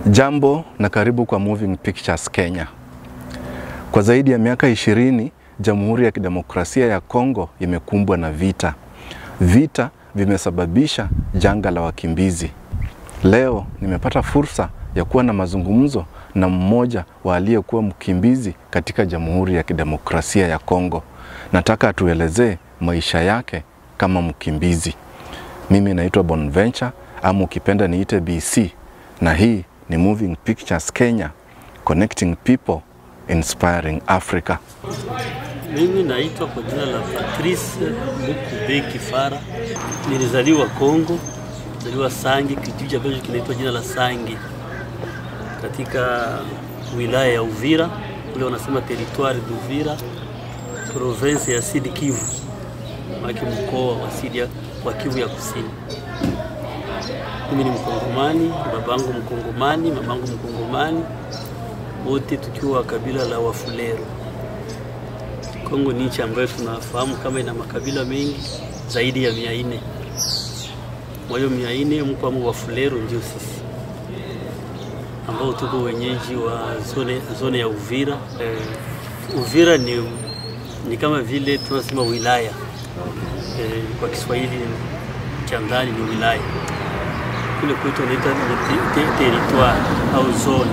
Jambo na karibu kwa Moving Pictures Kenya. Kwa zaidi ya miaka ishirini, Jamhuri ya Kidemokrasia ya Kongo imekumbwa na vita. Vita vimesababisha janga la wakimbizi. Leo nimepata fursa ya kuwa na mazungumzo na mmoja wa aliyekuwa mkimbizi katika Jamhuri ya Kidemokrasia ya Kongo. Nataka atuelezee maisha yake kama mkimbizi. Mimi naitwa Bonventure ama ukipenda niite BC na hii ni Moving Pictures Kenya, connecting people, inspiring Africa. Mimi naitwa kwa jina la Patrice Mukube Kifara. Nilizaliwa Kongo, nilizaliwa Sangi, kijiji ambacho kinaitwa jina la Sangi katika wilaya ya Uvira, kule wanasema territoire d'Uvira, province ya Sud Kivu, maki mkoa wa Sud wa Kivu ya Kusini. Mimi ni Mkongomani, babangu Mkongomani, mamangu Mkongomani, wote tukiwa kabila la Wafulero. Kongo ni nchi ambayo tunafahamu kama ina makabila mengi zaidi ya mia nne. Kwa hiyo mia nne mko ama Wafulero ndio sisi ambao tuko wenyeji wa zone, zone ya Uvira. Eh, Uvira ni, ni kama vile tunasema wilaya eh, kwa Kiswahili cha ndani ni wilaya kule kwetu wanaita te, te, territoire au zone,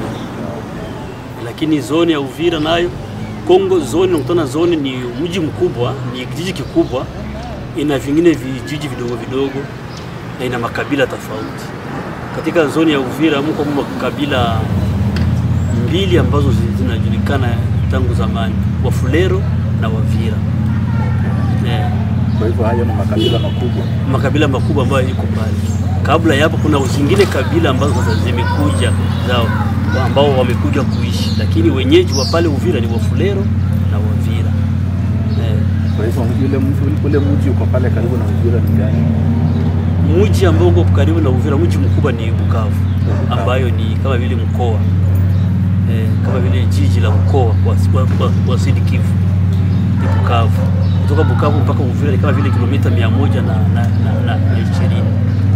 lakini zone ya Uvira nayo Kongo zone, nakutana zone ni mji mkubwa, ni kijiji kikubwa, ina vingine vijiji vidogo vidogo na ina makabila tofauti. Katika zone ya Uvira mko makabila mbili ambazo zinajulikana tangu zamani, Wafulero na Wavira yeah. Kwa hivyo hayo ni makabila makubwa. makabila makubwa ambayo iko pale. Kabla ya hapo kuna zingine kabila ambazo sasa zimekuja zao ambao wamekuja kuishi, lakini wenyeji wa pale Uvira ni Wafulero na Wavira eh. Kwa hivyo ule mji ule mji uko pale karibu na Uvira ni gani? Mji ambao uko karibu na Uvira, mji mkubwa ni Bukavu, ambayo ni kama vile mkoa eh, kama vile jiji la mkoa wa, wa, wa, wa Sud Kivu ni Bukavu. Kutoka Bukavu mpaka Uvira ni kama vile kilomita mia moja na, na, na, na, na ishirini.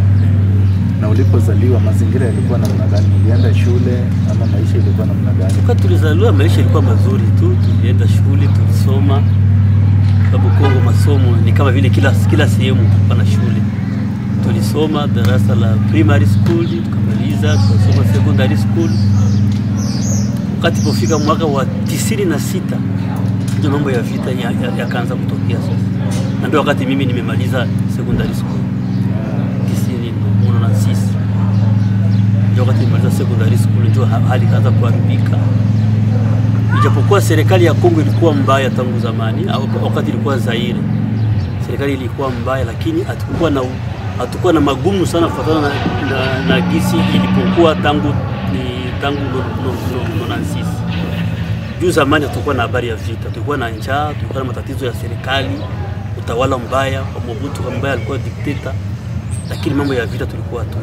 Na ulipozaliwa mazingira yalikuwa namna gani? Ulienda shule ama maisha ilikuwa namna gani? Wakati tulizaliwa maisha ilikuwa mazuri tu, tulienda shule, tulisoma. Sababu Kongo masomo ni kama vile kila, kila sehemu pana shule. Tulisoma darasa la primary school tukamaliza, tukasoma secondary school. Wakati pofika mwaka wa tisini na sita ndio mambo ya vita yakaanza ya, ya kutokea sasa, na ndio wakati mimi nimemaliza secondary school tisini na sita ndio wakati nimaliza secondary school, ndio hali ikaanza kuharibika. Ijapokuwa serikali ya Kongo ilikuwa mbaya tangu zamani, wakati ilikuwa Zaire, serikali ilikuwa mbaya, lakini hatukuwa na hatukuwa na magumu sana kufuatana na, na, na gisi ilipokuwa tangu ni tangu nonansis juu zamani hatukuwa na habari ya vita, tulikuwa na njaa, tulikuwa na matatizo ya serikali, utawala mbaya wa Mobutu ambaye alikuwa dikteta, lakini mambo ya vita tulikuwa tu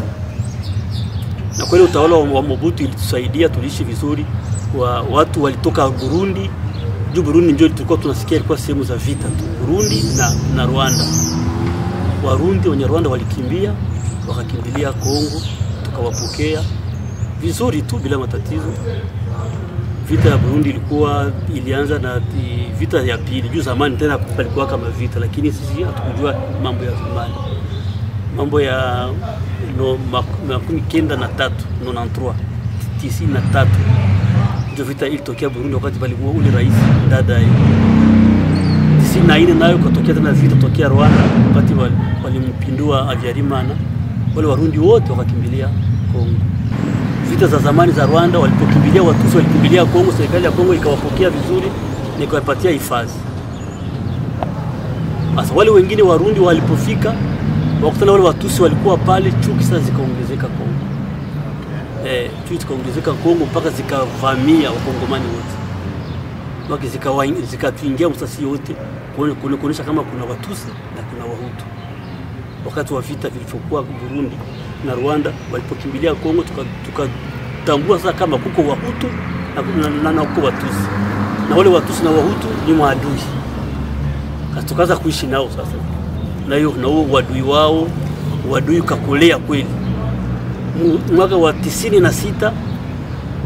na kweli utawala wa Mobutu ilitusaidia, tuliishi vizuri. Wa, watu walitoka Burundi juu Burundi ndio tulikuwa tunasikia ilikuwa sehemu za vita tu, Burundi na, na Rwanda. Warundi wenye Rwanda walikimbia wakakimbilia Kongo, tukawapokea vizuri tu bila matatizo. Vita ya Burundi ilikuwa ilianza na vita ya pili, juu zamani tena palikuwa kama vita, lakini sisi hatukujua mambo ya zamani, mambo ya no, makumi kenda na tatu nonantroi tisini na tatu ndio vita ilitokea Burundi, wakati palikuwa ule rais Ndadaye. tisini na nne nayo katokea tena vita tokea Rwanda, wakati walimpindua Habyarimana, wale Warundi wote wakakimbilia Kongo. Vita za zamani za Rwanda, walipokimbilia Watusi walikimbilia Kongo, serikali ya Kongo ikawapokea vizuri na ikawapatia hifadhi. Sasa wale wengine Warundi walipofika wakutana wale Watusi walikuwa pale, chuki sasa zikaongezeka Kongo. Eh, chuki zikaongezeka Kongo mpaka zikavamia wakongomani wote, waki zikatuingia msasi wote, kuonyesha kama kuna Watusi na kuna Wahutu. Wakati wa vita vilivyokuwa Burundi na Rwanda walipokimbilia Kongo, tukatambua tuka sasa kama kuko Wahutu na, na, na kuko Watusi, na wale Watusi na Wahutu ni maadui, tukaanza kuishi nao sasa na hiyo na huo uadui wao, uadui ukakolea kweli. Mwaka wa tisini na sita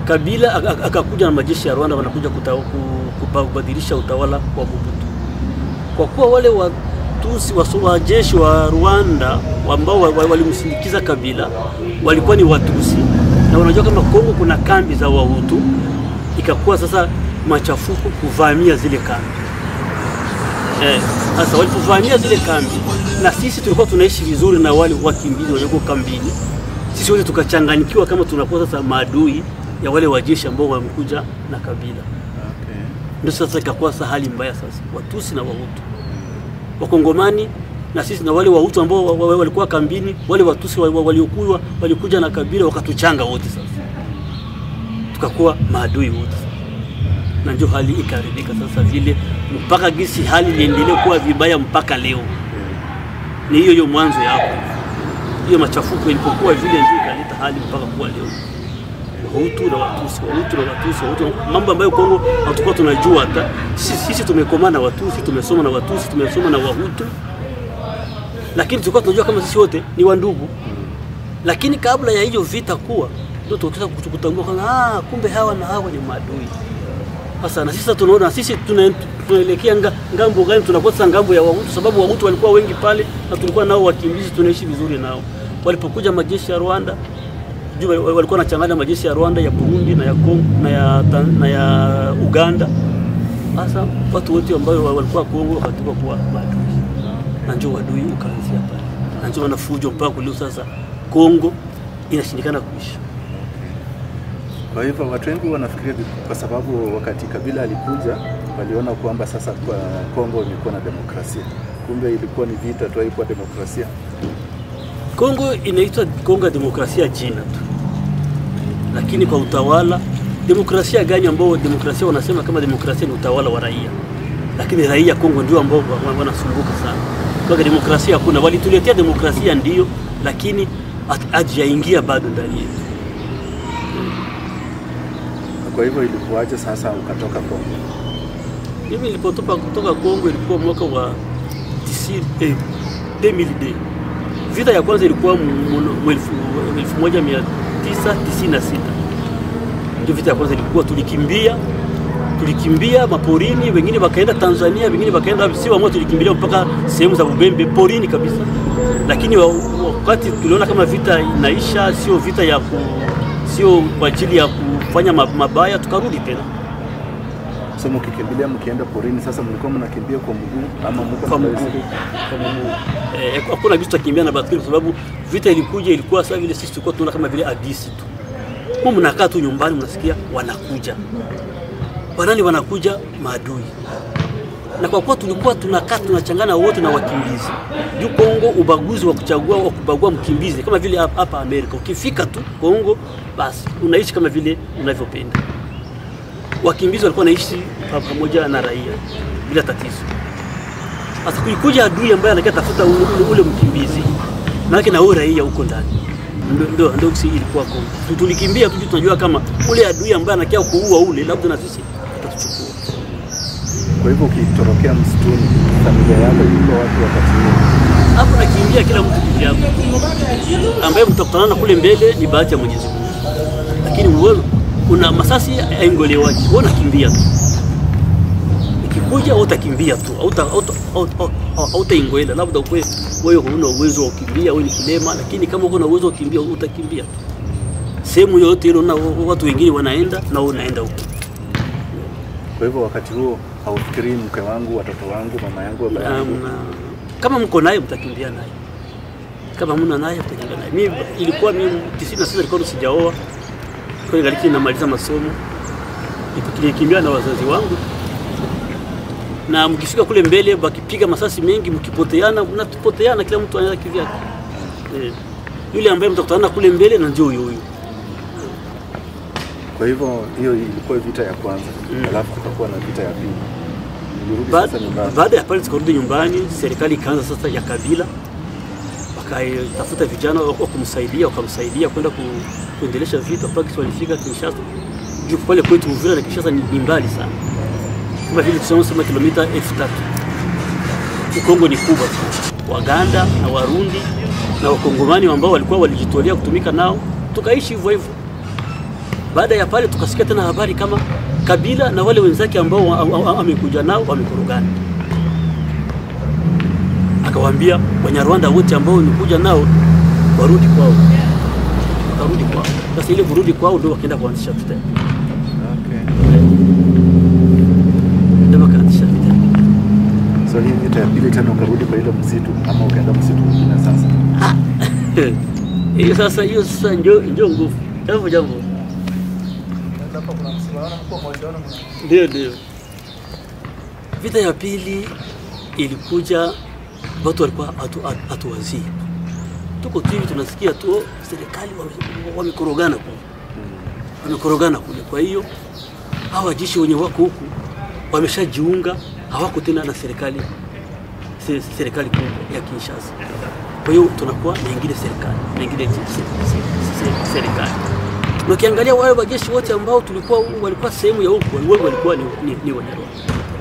Kabila ak- ak- akakuja na majeshi ya Rwanda wanakuja kuta- ku- kupa- kubadilisha utawala wa Mobutu. Kwa kuwa wale Watusi wasu- wajeshi wa Rwanda ambao wa- wa- walimsindikiza Kabila walikuwa ni Watusi na wanajua kama Kongo kuna kambi za Wahutu, ikakuwa sasa machafuko kuvamia zile kambi. Eh, sasa walipovamia zile kambi na sisi tulikuwa tunaishi vizuri na wale wakimbizi walioko kambini, sisi wote tukachanganyikiwa kama tunakuwa sasa maadui ya wale wajeshi ambao wamekuja na Kabila. Okay. Ndio sasa ikakuwa sasa hali mbaya sasa, Watusi na Wahutu, Wakongomani na sisi na wale Wahutu ambao wa- wa- walikuwa kambini, wale Watusi wa- wa- waliokuwa walikuja na Kabila wakatuchanga wote, sasa tukakuwa maadui wote sasa na ndio hali ikaharibika sasa vile mpaka gisi hali iliendelea kuwa vibaya mpaka leo. Ni hiyo hiyo mwanzo ya hapo, hiyo machafuko ilipokuwa vile ndio ikaleta hali mpaka kuwa leo Wahutu na Watusi, Wahutu na Watusi, Wahutu, mambo ambayo Kongo hatukuwa tunajua hata sisi. Sisi tumekomaa na Watusi, tumesoma na Watusi, tumesoma na Wahutu, lakini tulikuwa tunajua kama sisi wote ni wandugu. Lakini kabla ya hiyo vita kuwa, ndio tukisa kutambua kwamba ah, kumbe hawa na hawa ni maadui. Sasa na sisi tunaona sisi tuna- tunaelekea nga, ngambo gani? Tunakuwa sasa ngambo ya Wahutu, sababu Wahutu walikuwa wengi pale na tulikuwa nao wakimbizi, tunaishi vizuri nao. Walipokuja majeshi ya Rwanda juu wal- walikuwa wanachanganya majeshi ya Rwanda, ya Burundi na ya Kongo na ya, Tan- na ya Uganda. Sasa watu wote ambao wa- walikuwa Kongo wakatoka kuwa maadui, na ndio wadui ukaanzia pale, na ndio wanafujo mpaka leo. Sasa Kongo inashindikana kuisha. Kwa hivyo watu wengi wanafikiria vi- kwa sababu wakati Kabila alikuja waliona kwamba sasa kwa Kongo imekuwa na demokrasia, kumbe ilikuwa ni vita tu, haikuwa demokrasia. Kongo inaitwa Kongo ya demokrasia jina tu, lakini kwa utawala, demokrasia gani ambao demokrasia wanasema kama demokrasia ni utawala wa raia, lakini raia Kongo ndio ambao wa- wa- wanasumbuka sana. Kwa demokrasia hakuna, walituletea demokrasia ndio, lakini hat- hajaingia bado ndani yetu. Kwa hivyo ilikuwaje sasa ukatoka Kongo? Mimi nilipotoka kutoka Kongo ilikuwa mwaka wa 90 eh, 2000. Vita ya kwanza ilikuwa mu- mu- mu elfu- 1996 ndio vita ya kwanza ilikuwa, tulikimbia tulikimbia maporini, wengine wakaenda Tanzania, wengine wakaenda wapi, si wamoja, tulikimbilia mpaka sehemu za Bubembe porini kabisa. Lakini wa- wakati tuliona kama vita inaisha, sio vita ya ku, sio kwa ajili ya kufanya ma- mabaya, tukarudi tena So mkikimbilia mkienda porini, sasa mlikuwa mnakimbia kwa mguu ama mko na kwa mguu baiskeli? kwa mguu. Eh, hakuna kitu cha kimbia na baskeli kwa sababu vita ilikuja, ilikuwa sasa vile sisi tulikuwa tunaona kama vile hadisi tu. Mu mnakaa tu nyumbani, mnasikia wanakuja, wanani wanakuja, maadui. Na kwa kuwa tulikuwa tunakaa tunachangana wote na wakimbizi juu Kongo, ubaguzi wa kuchagua wa kubagua mkimbizi kama vile hapa hapa Amerika, ukifika tu Kongo basi unaishi kama vile unavyopenda. Wakimbizi walikuwa wanaishi pa- pamoja na raia bila tatizo. Sasa kulikuja adui ambaye anakia tafuta ule, ule, ule mkimbizi maanake na wewe raia huko ndani, Ndio- ndio ndio si ilikuwa Kongo. Tu- Tulikimbia tu juu tunajua kama ule adui ambaye anakia kuua ule, labda na sisi atatuchukua. Kwa hivyo ukitorokea msituni, familia yako ilikuwa wapi wakati huo? Hapo nakimbia kila mtu kivyake, ambaye mtakutana kule mbele ni bahati ya Mwenyezi Mungu, lakini wewe una masasi aingolewaji, wewe unakimbia tu ikikuja wewe utakimbia tu, hauta- hauta- hauta- hautaingoela. Labda ukwe wewe huna uwezo wa kukimbia, wewe ni kilema, lakini kama uko na uwezo wa kukimbia utakimbia tu sehemu yoyote ile, na watu wengine wanaenda na wewe unaenda huko. Kwa hivyo wakati huo haufikirii mke wangu, watoto wangu, mama yangu, baba Na yangu? mna- kama mko naye mtakimbia naye, kama mna naye mtakimbia naye. Mimi ilikuwa mimi 96 ilikuwa sijaoa, kwa hiyo ngaliki namaliza masomo, nilikimbia na wazazi wangu, na mkifika kule mbele wakipiga masasi mengi, mkipoteana, mnapoteana, kila mtu anaenda kivyake. Eh, yule ambaye mtakutana kule mbele na ndio huyo huyo. Kwa hivyo hiyo ilikuwa vita ya kwanza, Mm. alafu kukakuwa na vita ya pili. Nilirudi Ba- sasa nyumbani. Baada ya pale tukarudi nyumbani, serikali ikaanza sasa ya Kabila, wakatafuta vijana wa kumsaidia, wakamsaidia kwenda ku, kuendelesha vita mpaka kisi walifika Kinshasa. Juu pale kwetu Uvira na Kinshasa ni, ni mbali sana, kama vile tunasema kilomita elfu tatu. Kongo ni kubwa sana. Waganda na Warundi na Wakongomani ambao walikuwa walijitolea kutumika nao, tukaishi hivyo hivyo Baada ya pale tukasikia tena habari kama Kabila na wale wenzake ambao wa- wa- wa- amekuja nao wamekorogana. Akawaambia Wanyarwanda wote ambao wamekuja nao warudi kwao, wakarudi kwao. Sasa ile kurudi kwao ndio wakaenda kuanzisha vita, Okay. ndio wakaanzisha vita. So hii vita ya pili tena ukarudi kwa ile msitu ama ukaenda msitu mwingine sasa? Hiyo sasa, hiyo sasa ndio ndio nguvu. Jambo jambo, ndio ndio. Vita ya pili ilikuja, watu walikuwa hatu- hatu- hatuwazii, tuko tu hivi tunasikia tu oh, serikali wame- wamekorogana kule, wamekorogana kule. Kwa hiyo hawa wajeshi wenye wako huku wameshajiunga, hawako tena na serikali se- serikali kubwa ya Kinshasa. Kwa hiyo tunakuwa na ingine serikali na ingine se- se- se- serikali. Na ukiangalia wale wajeshi wote ambao tulikuwa walikuwa sehemu ya huku wengi walikuwa ni, ni, ni Wanyarwanda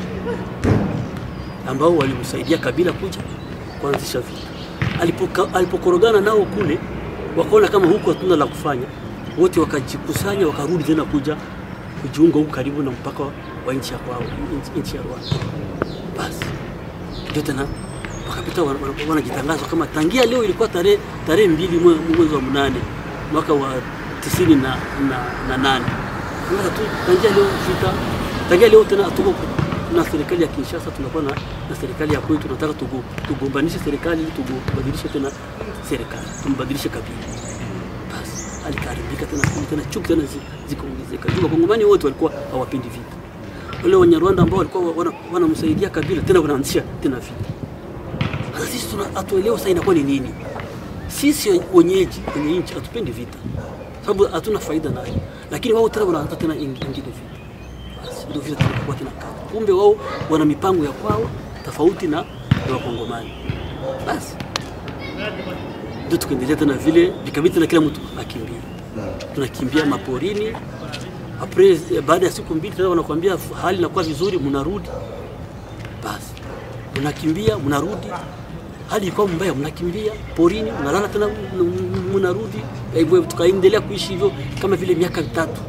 ambao walimsaidia Kabila kuja kuanzisha vita. Alipoka- Alipokorogana nao kule, wakaona kama huku hatuna la kufanya, wote wakajikusanya wakarudi tena kuja kujiunga huku karibu na mpaka wa nchi ya kwao, nchi- nchi ya Rwanda. Basi ndio tena wakapita wana- wana- wanajitangaza kama tangia leo ilikuwa tarehe tarehe mbili mwe- mwezi wa mnane mwaka wa tisini na, na, na nane Sasa tu tangia leo vita tangia leo tena tuko na serikali ya Kinshasa tunakuwa na, na serikali ya kwetu tunataka tugo, tugombanishe serikali ili tubadilishe tena serikali tumbadilishe kabila basi alikaribika tena kule tena chuki tena zi- zikaongezeka juu wakongomani wote walikuwa hawapendi vita wale Wanyarwanda ambao walikuwa wana- wanamsaidia Kabila tena wanaanzisha tena vita. Sasa sisi tuna hatuelewa sasa inakuwa ni nini. Sisi wenyeji kwenye nchi hatupendi vita, sababu hatuna faida nayo, lakini wao tena wanaanza tena ing- ingine vita. Basi ndio vita tunakuwa tena kama, kumbe wao wana mipango ya kwao tofauti na na Wakongomani. Basi ndio tukaendelea tena vile, vikabidi tena kila mtu akimbia, tunakimbia maporini Apres, baada ya siku mbili tena wanakuambia hali inakuwa vizuri, mnarudi. Basi mnakimbia, mnarudi, hali ilikuwa mbaya, mnakimbia porini, mnalala tena, m- m- mnarudi. Hivyo tukaendelea kuishi hivyo kama vile miaka mitatu,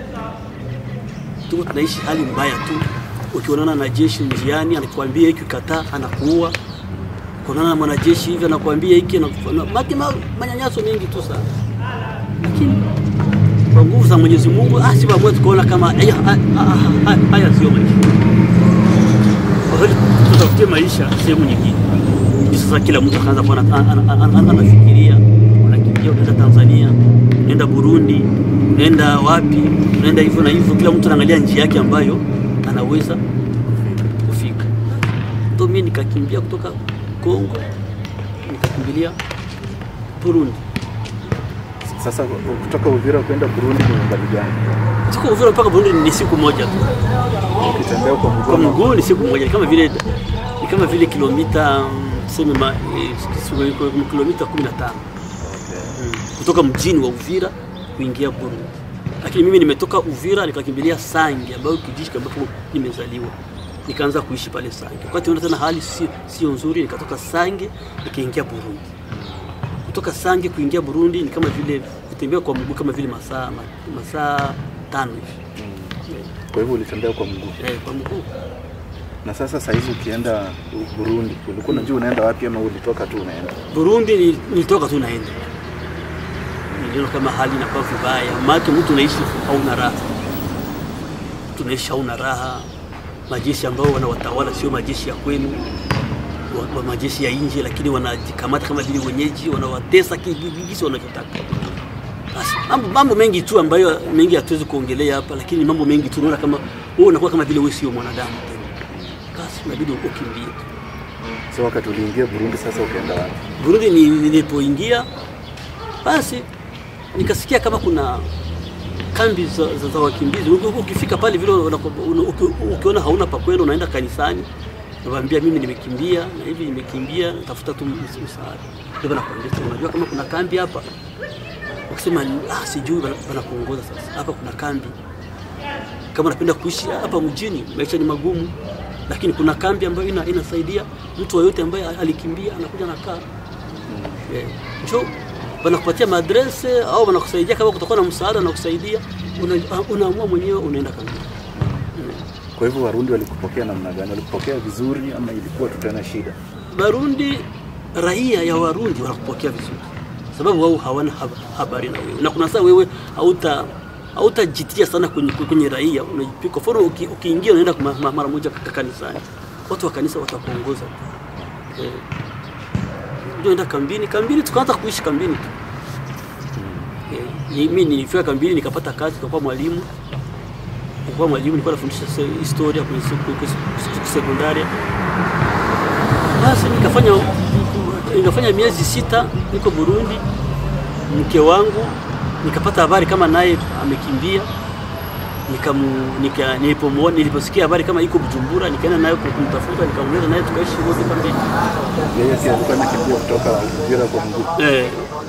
tuko tunaishi hali mbaya tu. Ukionana na jeshi njiani, anakuambia hiki, kataa, anakuua. Ukionana na mwanajeshi hivi, anakuambia hiki, anakufa- na- maki- ma- manyanyaso mengi tu sana, lakini kwa nguvu za Mwenyezi Mungu asi pamoja tukaona kama haya haya- haya sio maisha. Kwa kweli tutafutie maisha sehemu nyingine. Hivi Sasa kila mtu akaanza kuwa ana- ana- ana- ana- anafikiria, unakimbia unaenda Tanzania, unaenda Burundi, unaenda wapi, unaenda hivyo na hivyo, kila mtu anaangalia njia yake ambayo anaweza kufika. Ndio mimi nikakimbia kutoka Kongo nikakimbilia Burundi. Sasa kutoka Uvira kwenda Burundi ni umbali gani? Siku Uvira mpaka Burundi ni siku moja tu. Ukitembea kwa mguu Kwa ama- mguu ni siku moja, ni kama vile ni kama vile kilomita mm, tuseme ma- eh, siku- siku- kilomita 15 Okay. kutoka mjini wa Uvira kuingia Burundi. Lakini mimi nimetoka Uvira nikakimbilia Sange ambayo kijiji ambapo nimezaliwa. Nikaanza kuishi pale Sange. Wakati unaona tena hali sio sio nzuri, nikatoka Sange nikaingia Burundi. Kutoka Sange kuingia Burundi ni kama vile kutembea kwa mguu kama vile masaa ma- masaa tano hivi. Kwa hivyo ulitembea kwa mguu. Eh, kwa mguu. Na sasa saa hizi ukienda Burundi, ulikuwa unajua unaenda wapi ama ulitoka tu unaenda? Burundi ni- nilitoka tu naenda, niliona kama hali inakuwa vibaya, maana mtu unaishi hauna raha, tunaishi hauna raha. Majeshi ambao wanawatawala sio majeshi ya kwenu, wa, wa majeshi ya nje, lakini wanajikamata kama vile wenyeji, wanawatesa kigisi wanavyotaka. Basi mambo, mambo mengi tu ambayo mengi hatuwezi kuongelea hapa, lakini mambo mengi tu unaona kama wewe unakuwa kama vile wewe sio mwanadamu tena, basi inabidi ukimbie tu. So wakati uliingia Burundi, sasa ukaenda wapi? Burundi ni- nilipoingia basi nikasikia kama kuna kambi za, za, za wakimbizi. Uki- Ukifika pale vile wanaku- una- uki- ukiona hauna pa kwenda unaenda kanisani, nawaambia mimi nimekimbia na hivi nimekimbia, natafuta tu ms- msaada. Ndio wanakuambia sasa, unajua kama kuna kambi hapa. Ukisema ah, sijui, wana- wanakuongoza sasa, hapa kuna kambi kama unapenda kuishi hapa mjini, maisha ni magumu, lakini kuna kambi ambayo ina, inasaidia mtu yoyote ambaye alikimbia anakuja nakaa eh, njo wanakupatia maadrese au wanakusaidia kama kutakuwa na msaada na kusaidia una, unaamua mwenyewe unaenda kambini. Mm. Kwa hivyo Warundi walikupokea namna gani? Walikupokea vizuri ama ilikuwa tu tena shida? Barundi, raia ya Warundi wanakupokea vizuri, sababu wao hawana hab- habari na wewe, na kuna saa wewe hauta hautajitia sana kwenye, kwenye raia unajipika. Kwa mfano uki- ukiingia unaenda ma- ma- mara moja ka- kanisani, watu wa kanisa watakuongoza eh, ndio enda kambini. Kambini tukaanza kuishi kambini tu eh, ni- mimi nilifika kambini nikapata kazi, nikakuwa mwalimu nilikuwa mwalimu, nilikuwa nafundisha se- historia kwenye se- kwenye se- sekondaria basi nikafanya nikafanya miezi sita niko Burundi, mke wangu nikapata habari kama naye amekimbia, nikamu nika, nilipomuona niliposikia habari kama iko Bujumbura, nikaenda naye kumtafuta, nikamleta naye tukaishi wote kambini. Yeye si alikuwa anakimbia kutoka Uvira kwa mguu. Eh,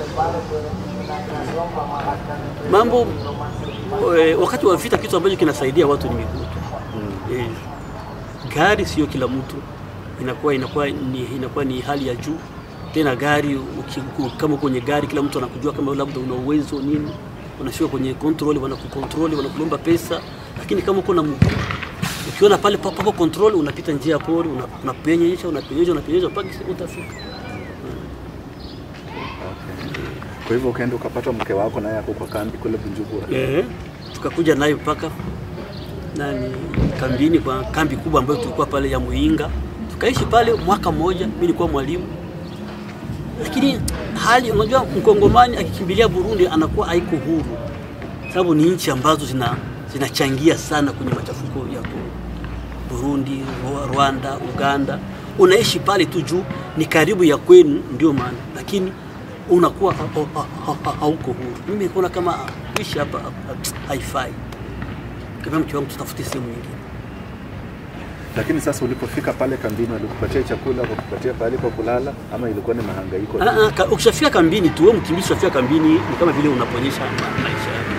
mambo eh, wakati wa vita, kitu ambacho kinasaidia watu ni miguu tu. Eh, gari sio kila mtu inakuwa inakuwa ni, inakuwa ni hali ya juu tena gari uki, uki- kama kwenye gari kila mtu anakujua kama labda una uwezo nini unashuka kwenye control wanakukontrol wanakulomba pesa lakini kama uko na mguu ukiona pale pa- papo control unapita njia ya pori una- unapenyesha unapenyesha unapenyesha mpaka utafika Kwa hivyo ukaenda ukapata mke wako naye ako kwa kambi kule Bujumbura. Eh, tukakuja naye mpaka nani kambini kwa kambi kubwa ambayo tulikuwa pale ya Muinga. Tukaishi pale mwaka mmoja, mimi nilikuwa mwalimu. Lakini hali unajua, mkongomani akikimbilia Burundi anakuwa haiko huru, sababu ni nchi ambazo zina zinachangia sana kwenye machafuko ya Kongo. Burundi, Rwa- Rwanda, Uganda, unaishi pale tu juu ni karibu ya kwenu, ndio maana, lakini unakuwa ha- ha- ha- ha- hauko huru. Mimi naona kama kuishi hapa ha- haifai. Kama mke wangu, tutafute sehemu nyingine. Lakini sasa ulipofika pale kambini walikupatia chakula, wakakupatia pahali pa kulala ama ilikuwa ni mahangaiko? tu? Ah, ah, ka- Ukishafika kambini tu, wewe mkimbizi, ukishafika kambini ni kama vile unaponyesha ma- maisha yako.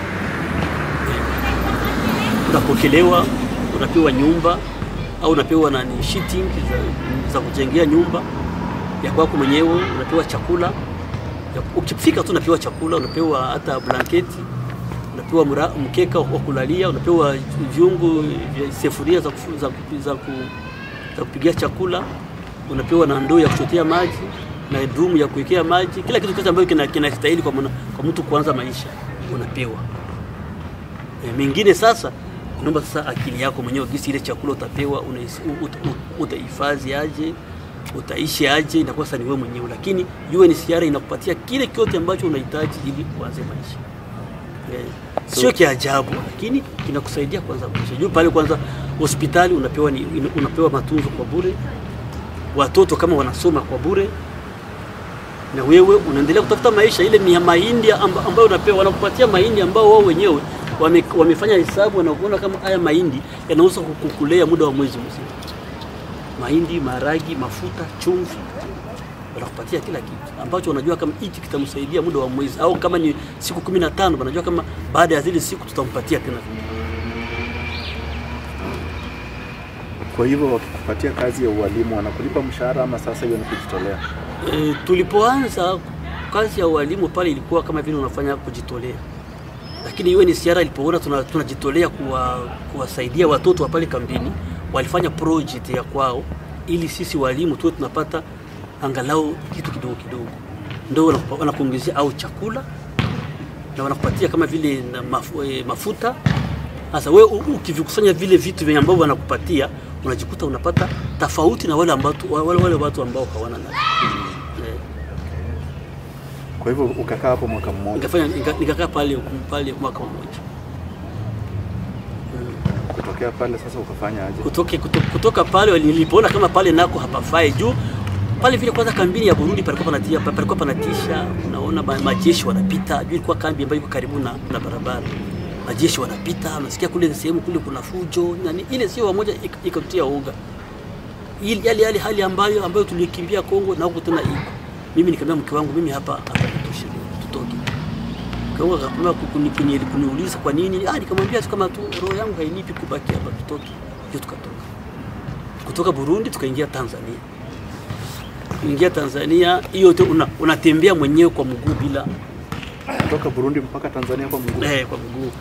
Eh, Unapokelewa, unapewa nyumba au unapewa nani shitting za, za kujengea nyumba ya kwako mwenyewe, unapewa chakula. Ya- Ukifika tu unapewa chakula, unapewa hata blanketi, unapewa mra, mkeka wa kulalia, unapewa viungo vya sefuria za, kufu- za, kupi- za, ku, za kupigia chakula, unapewa na ndoo ya kuchotea maji na drum ya kuwekea maji, kila kitu chote ambacho kina- kinastahili kwa, mwana- kwa mtu kuanza maisha unapewa. E, mengine sasa naomba sasa akili yako mwenyewe gisi ile chakula utapewa unais- u- ut- u- utahifadhi aje utaishi aje inakuwa sasa ni wewe mwenyewe, lakini UNHCR inakupatia kile kyote ambacho unahitaji ili uanze maisha. Eh, sio kiajabu, lakini kinakusaidia kuanza maisha. Juu pale kwanza hospitali unapewa, ni, unapewa matunzo kwa bure, watoto kama wanasoma kwa bure, na wewe unaendelea kutafuta maisha. Ile ni ya mahindi amba- ambayo unapewa, wanakupatia mahindi ambao wao wenyewe wame, wamefanya hesabu, wanakuona kama haya mahindi yanaweza kukulea muda wa mwezi mzima. Mahindi, maharagi, mafuta, chumvi, wanakupatia kila kitu ambacho wanajua kama hichi kitamsaidia muda wa mwezi, au kama ni siku kumi na tano wanajua kama baada ya zile siku tutampatia tena. Kwa hivyo wakikupatia kazi ya ualimu wanakulipa mshahara ama sasa hiyo ni kujitolea? E, tulipoanza kazi ya ualimu pale ilikuwa kama vile unafanya kujitolea, lakini UNHCR ilipoona tuna- tunajitolea kuwa, kuwasaidia watoto wa pale kambini, walifanya project ya kwao ili sisi walimu tuwe tunapata angalau kitu kidogo kidogo, ndio wanakupa- wanakuongezea au chakula na wanakupatia kama vile na mafu, e, mafuta. Sasa wewe u- ukivikusanya vile vitu vyenye ambavyo wanakupatia unajikuta unapata tofauti na wale ambao wale, wale watu ambao hawana nacho. Eh, Kwa hivyo ukakaa hapo mwaka mmoja, nikafanya nika- nikakaa pale pale mwaka mmoja kutokea pale sasa ukafanya aje? kutoke, kuto, kutoka pale nilipoona kama pale nako hapafai juu pale vile kwanza kambini ya Burundi palikuwa panatia palikuwa panatisha, unaona ma- majeshi wanapita juu, ilikuwa kambi ambayo iko karibu na, na barabara, majeshi wanapita, unasikia kule sehemu kule kuna fujo nani, ile sio wamoja ik- ikatia uga ili yale yale hali ambayo ambayo tulikimbia Kongo na huko tena iko. Mimi nikamwambia mke wangu, mimi hapa hapa nitoshe, tutoke. Kawa akapima kuni- kuni- kuniuliza kwa nini, ah, nikamwambia tu kama tu roho yangu hainipi kubaki hapa, tutoke. Ndio tukatoka kutoka Burundi tukaingia Tanzania. Kuingia Tanzania hiyo yote una, unatembea mwenyewe kwa mguu bila Kutoka Burundi mpaka Tanzania kwa mguu. eh, kwa mguu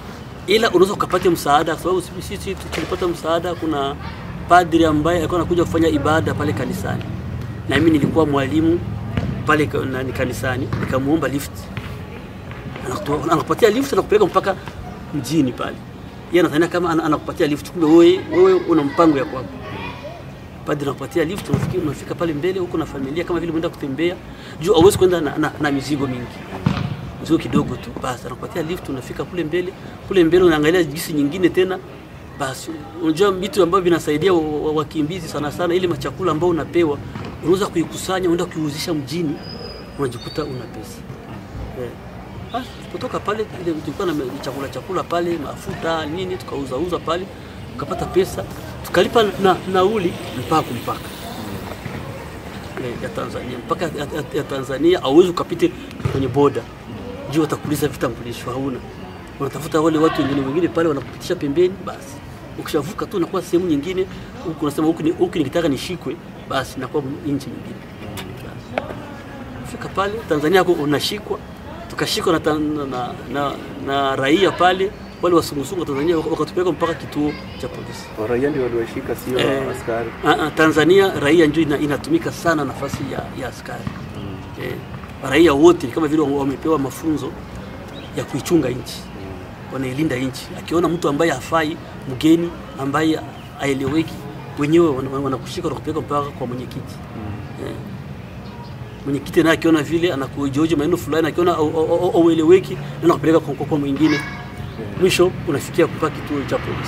ila unaweza ukapata msaada, kwa sababu sisi sisi tulipata msaada. Kuna padri ambaye alikuwa anakuja kufanya ibada pale kanisani, na mimi nilikuwa mwalimu pale ka- nani kanisani, nikamuomba lift, Anakutoa- anakupatia lift, anakupeleka mpaka mjini pale. Yeye anadhania kama ana- anakupatia lift, kumbe wewe wewe una mpango ya kwako. Padri anakupatia lift, unafika unafika pale mbele huko na familia, kama vile umeenda kutembea juu, hauwezi kwenda na, na, na mizigo mingi mzigo kidogo tu, basi anakupatia lift, unafika kule mbele. Kule mbele unaangalia jinsi nyingine tena, basi unajua vitu ambavyo vinasaidia wa- wa- wakimbizi sana sana, ile machakula ambao unapewa unaweza kuikusanya, unaenda kuiuzisha mjini, unajikuta una pesa eh. Basi kutoka pale ile tulikuwa na chakula chakula pale, mafuta nini, tukauza uza pale, tukapata pesa, tukalipa na nauli mpaka kumpaka eh, ya Tanzania mpaka ya, ya, ya Tanzania hauwezi ukapite kwenye boda juu watakuuliza vitambulisho hauna, unatafuta wale watu wengine wengine pale wanakupitisha pembeni, basi ukishavuka tu unakuwa sehemu nyingine, huku unasema huku ni- huku nikitaka nishikwe, basi nakuwa nchi nyingine. Basi. Fika pale Tanzania huko unashikwa, tukashikwa na, tan- na, na, na raia pale wale wasungusungu wa Tanzania wakatupeleka mpaka kituo cha polisi. Raia ndio waliwashika, sio Eh, askari. ah, ah, Tanzania raia ndio ina, inatumika sana nafasi ya, ya askari eh, raia wote ni kama vile wamepewa mafunzo ya kuichunga nchi, wanailinda nchi. Akiona mtu ambaye hafai, mgeni ambaye aeleweki, wenyewe wana- wana- wanakushika na kupeleka mpaka kwa mwenyekiti eh. Mwenyekiti naye akiona vile anakujoji maneno fulani, akiona au- au- au- aueleweki, ndio kupeleka kwa, kwa, kwa mwingine, mwisho unafikia mpaka kituo cha polisi.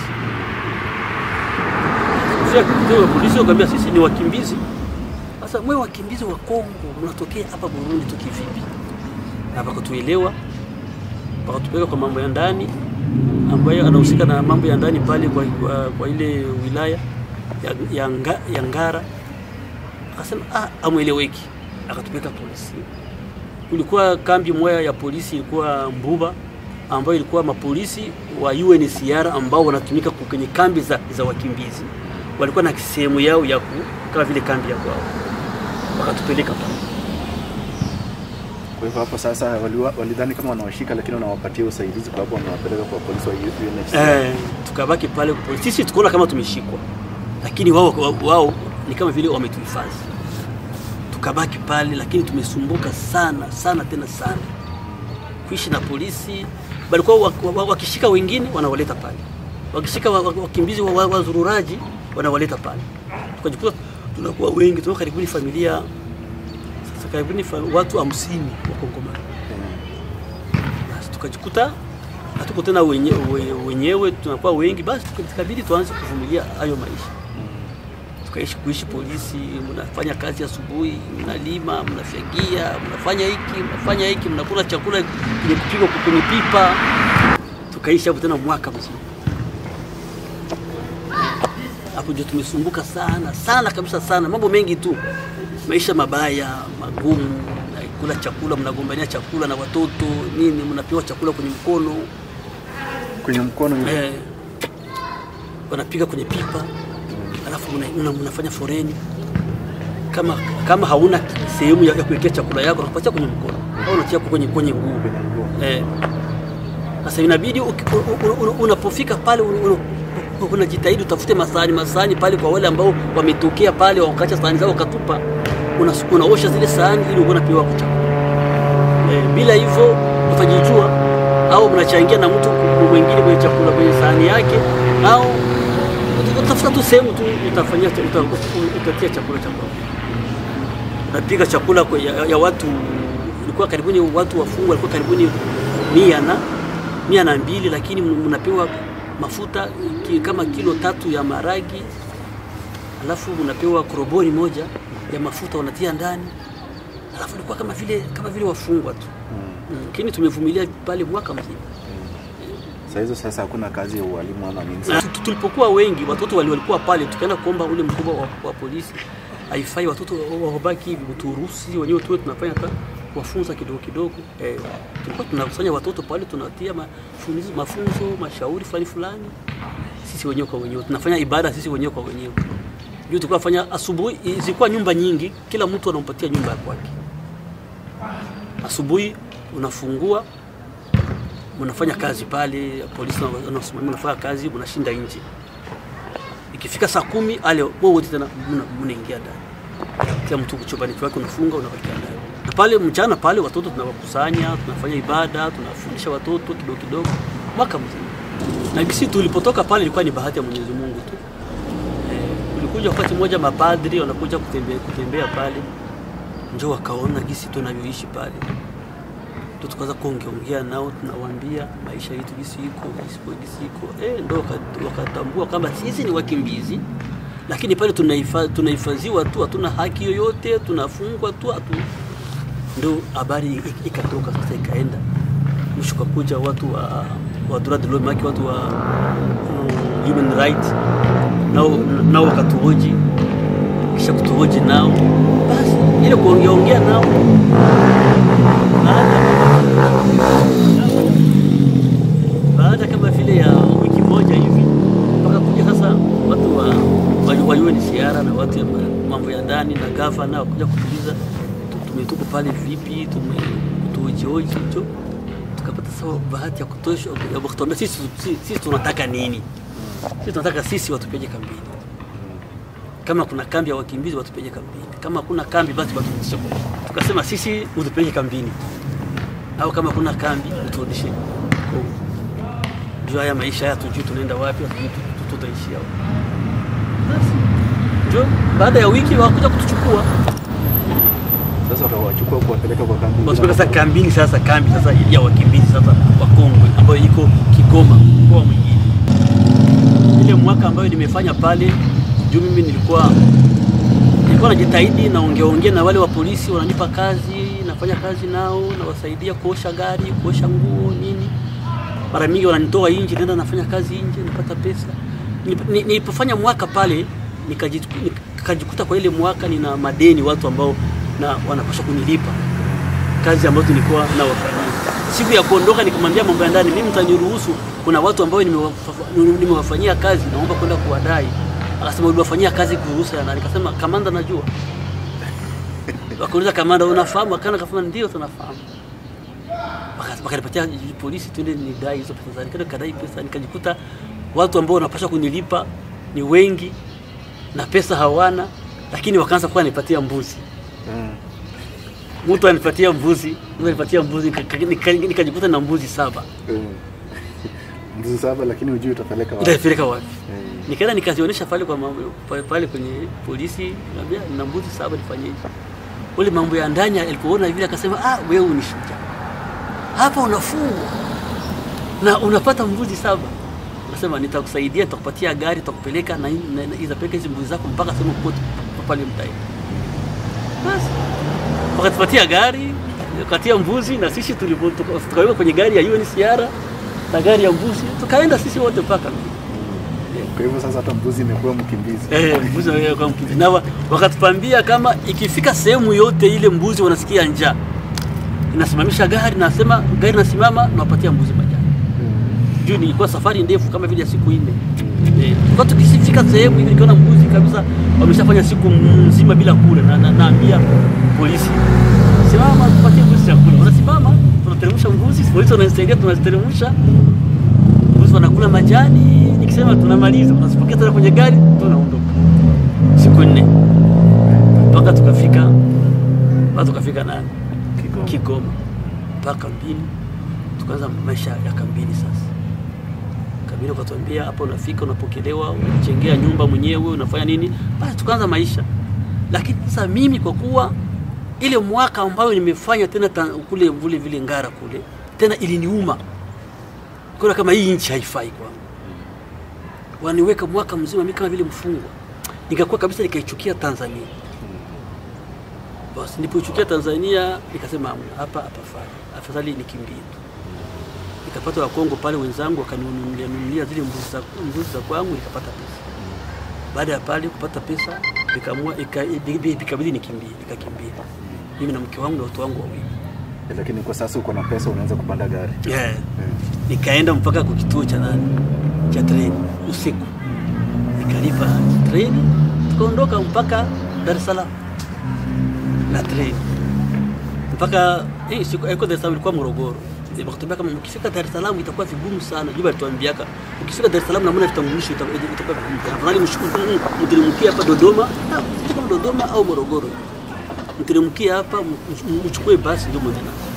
Kufika kituo cha polisi wakaambia sisi ni wakimbizi. Sasa mwe wakimbizi wa Kongo mnatokea hapa Burundi tu kivipi? Na wakatuelewa wakatupeleka kwa mambo ya ndani ambayo anahusika na mambo ya ndani pale kwa, kwa, kwa ile wilaya ya, ya, nga, ya Ngara. Akasema ah, amweleweki, akatupeleka polisi. Kulikuwa kambi moja ya polisi ilikuwa Mbuba ambayo ilikuwa mapolisi wa UNHCR ambao wanatumika ku- kwenye kambi za, za wakimbizi. Walikuwa na sehemu yao ya ku, kama vile kambi ya kwao, wakatupeleka pale. Kwa hivyo hapo sasa waliwa- walidhani kama wanawashika, lakini wanawapatia usaidizi, kwa sababu wanawapeleka kwa polisi wa UNHCR. Eh, tukabaki pale kwa polisi. Sisi tukaona kama tumeshikwa, lakini wao, wao, wao ni kama vile wametuhifadhi. Tukabaki pale, lakini tumesumbuka sana sana tena sana kuishi na polisi. Walikuwa wa- wa- wakishika wengine wanawaleta pale, wakishika wa- wa- wakimbizi wa- wa- wazururaji wanawaleta pale, tukajikuta tunakuwa wengi, tunakuwa karibuni familia sasa karibuni fa, watu hamsini wa Kongomani basi tukajikuta hatuko tena wenye, we- wenyewe tunakuwa wengi, basi tukabidi tuanze kuvumilia hayo maisha. Tukaishi kuishi polisi, mnafanya kazi asubuhi, mnalima, mnafyagia, mnafanya hiki, mnafanya hiki, mnakula chakula kwenye kupigwa kwenye pipa. Tukaishi hapo tena mwaka mzima. Hapo ndio tumesumbuka sana sana kabisa sana, mambo mengi tu, maisha mabaya magumu, kula chakula, mnagombania chakula na watoto nini, mnapewa chakula kwenye mkono Kwenye mkono hivi. eh, wanapiga kwenye pipa, alafu mna- mna- mnafanya foreni. Kama kama hauna sehemu ya, ya kuwekea chakula yako, nakupatia kwenye mkono au unatia kwenye kwenye nguo Kwenye nguo. eh. Sasa inabidi uki- u- u- u- unapofika pale un- un- unajitahidi utafute masahani masahani pale kwa wale ambao wametokea pale wakacha sahani zao wakatupa, unas- unaosha zile sahani ili uone pewa chakula eh, bila hivyo utajijua au mnachangia na mtu mwingine kwenye chakula kwenye sahani yake, au utafuta tu sehemu tu utafanyia uta- utatia chakula cha kwako. Unapiga chakula kwa- ya, ya watu ilikuwa karibuni watu wafungwa walikuwa karibuni mia na mia na mbili, lakini mnapewa mafuta ki, kama kilo tatu ya maragi, alafu mnapewa korobori moja ya mafuta wanatia ndani, alafu ilikuwa kama vile kama vile wafungwa tu Mm, lakini tumevumilia pale mwaka mzima. Saa hizo sasa hakuna kazi ya ualimu ama nini. Na tu- tulipokuwa wengi watoto wali- walikuwa pale, tukaenda kuomba ule mkubwa wa, wa polisi, haifai watoto wa- wabaki hivi, turuhusi wenyewe tuwe tunafanya hata kuwafunza kidogo kidogo. Eh, tulikuwa tunakusanya watoto pale, tunatia mafunzo, mafunzo mashauri fulani fulani, sisi wenyewe kwa wenyewe tunafanya ibada sisi wenyewe kwa wenyewe. Juu tulikuwa fanya asubuhi, zilikuwa nyumba nyingi, kila mtu anampatia nyumba ya kwake. Asubuhi unafungua mnafanya kazi pale, polisi wanasimamia, mnafanya kazi, mnashinda nje. Ikifika saa kumi ale wote tena mna- mnaingia ndani, kila mtu chumbani kwake unafunga, unabakia ndani. Na pale mchana pale watoto tunawakusanya, tunafanya ibada, tunafundisha watoto kidogo kidogo, mwaka mzima. Na gisi tulipotoka pale ilikuwa ni bahati ya Mwenyezi Mungu tu. Eh, ulikuja wakati mmoja mapadri wanakuja kutembea, kutembea pale njo wakaona gisi tunavyoishi pale ndo tukaanza kuongeongea nao, tunawaambia maisha yetu gisi iko gisi iko gisi iko eh, ndo waka- wakatambua kwamba sisi ni wakimbizi, lakini pale tunaifa- tunahifadhiwa tu, hatuna haki yoyote, tunafungwa tu hatu... ndo habari ik- ikatoka sasa, ikaenda mwisho, kakuja watu wa wa droit de l'homme, haki watu wa mm, human right nao nao wakatuhoji, kisha kutuhoji nao, basi ile kuongeaongea nao baada kama vile ya wiki moja hivi mpaka kuja sasa watu wa, wa, wa UNHCR na watu ya ma- mambo ya ndani na gavana wakuja kutuliza tu- tumetuko pale vipi, tumetuhojihoji hicho, tukapata sasa bahati ya kutosha ya kutuambia sisi, sisi, sisi tunataka nini? Sisi tunataka sisi watupeje kambini, kama kuna kambi ya wakimbizi watupeje kambini, kama kuna kambi basi watufikishe. Tukasema sisi utupeleke kambini au kama kuna kambi uturudishe Kongo. Juu haya maisha haya tujui tunaenda wapi, hatujui tu- tu- tutaishia wapi. Basi ndio baada ya wiki wakuja kutuchukua Sasa watawachukua kuwapeleka kwa kambi. Wasipeleka sasa kambini, sasa kambi sasa ya wakimbizi sasa wa Kongo ambayo iko Kigoma, mkoa mwingine. Ile mwaka ambayo nimefanya pale juu, mimi nilikuwa nilikuwa najitahidi naongeaongea na wale wa polisi, wananipa kazi, nafanya kazi nao, nawasaidia kuosha gari, kuosha nguo nini. Mara mingi wananitoa nje, naenda nafanya kazi nje, napata pesa. Nilip- ni- Nilipofanya mwaka pale nikajitu- nikajikuta kwa ile mwaka nina madeni watu ambao na wanapaswa kunilipa kazi ambazo nilikuwa nawafanyia. Siku ya kuondoka nikamwambia mambo ya ndani, mimi mtaniruhusu, kuna watu ambao nimewafa- nimewafanyia kazi, naomba kwenda kuwadai. Akasema uliwafanyia kazi kuruhusa ya nani? Nikasema kamanda, najua. Wakauliza kamanda, unafahamu? Akana kafanya ndio, tunafahamu. Waka- Wakanipatia polisi, tuende nidai hizo pesa, nikaenda kadai pesa, nikajikuta watu ambao wanapaswa kunilipa ni wengi na pesa hawana, lakini wakaanza kuwa nipatia mbuzi Mm. mtu anipatia mbuzi, mtu anipatia mbuzi, nika- nika- nikajikuta na mbuzi saba, Mm. Mbuzi saba lakini hujui utapeleka wapi. nitapeleka wapi? Mm. Nikaenda nikazionyesha pale kwa mambo, pale, pale kwenye polisi, niambia nina mbuzi saba, nifanyeje? Ule mambo ya ndani alipoona vile akasema, ah, wewe ni shujaa, hapa unafungwa na unapata mbuzi saba. Nasema nitakusaidia, nitakupatia gari, nitakupeleka na, na, na itapeleka hizi mbuzi zako mpaka sehemu kote pale mtai. Basi wakatupatia gari, wakatia mbuzi na sisi tulipo tuka- tukaweka kwenye gari ya UNHCR na gari ya mbuzi, tukaenda sisi wote mpaka Kwa hivyo sasa hata mbuzi imekuwa mkimbizi. Eh, mbuzi wanaenda kwa mkimbizi. Na wa- wakatupambia kama ikifika sehemu yote ile mbuzi wanasikia njaa, inasimamisha gari, nasema gari nasimama, nawapatia mbuzi majani. Mm. Juu nilikuwa safari ndefu kama vile ya siku nne. Eh, kwa tukifika sehemu hivi nikiona mbuzi kabisa wameshafanya siku nzima bila kula, na, na, naambia polisi simama, tupatie mbuzi chakula. Wanasimama, tunateremsha mbuzi, polisi wananisaidia, tunaziteremsha mbuzi, wanakula majani. Nikisema tunamaliza, tunazipokea tena kwenye gari, tunaondoka. Siku nne mpaka tukafika mpaka tukafika nani Kigoma. Kigoma mpaka kambini, tukaanza maisha ya kambini sasa. Kambini wakatuambia hapa, unafika unapokelewa, unajengea nyumba mwenyewe, unafanya nini, basi tukaanza maisha. Lakini sasa mimi kwa kuwa ile mwaka ambayo nimefanya tena ta, kule vile vile Ngara kule tena iliniuma, kuna kama hii nchi haifai kwangu, waniweka mwaka mzima mimi kama vile mfungwa, nikakuwa kabisa nikaichukia Tanzania. Basi nilipochukia Tanzania nikasema hamna, hapa hapafai, afadhali nikimbie tu. Nikapata Wakongo pale wenzangu wakaninunulia nunulia zile mbuzi za, mbuzi za kwangu, nikapata pesa. Baada ya pale kupata pesa, nikaamua ika- ibi- ikabidi nikimbie, nikakimbia mimi na mke wangu na watoto wangu wawili Lakini kwa sasa uko na pesa unaweza kupanda gari. yeah. Mm. Nikaenda mpaka kwa kituo cha nani cha treni usiku, nikalipa treni, tukaondoka mpaka Dar es Salaam na treni mpaka eh, siku haikuwa Dar es Salaam, ilikuwa Morogoro. Eh, wakatuambia kama ukifika Dar es Salaam itakuwa vigumu sana. Juba alituambiaka ukifika Dar es Salaam na mna vitambulisho ita- ita- itakuwa vigumu sana. Afadhali mshukuru mteremkie hapa Dodoma, ah, sijui kama Dodoma au Morogoro. Mteremkie hapa m- m- mchukue basi ndio mwende nazo.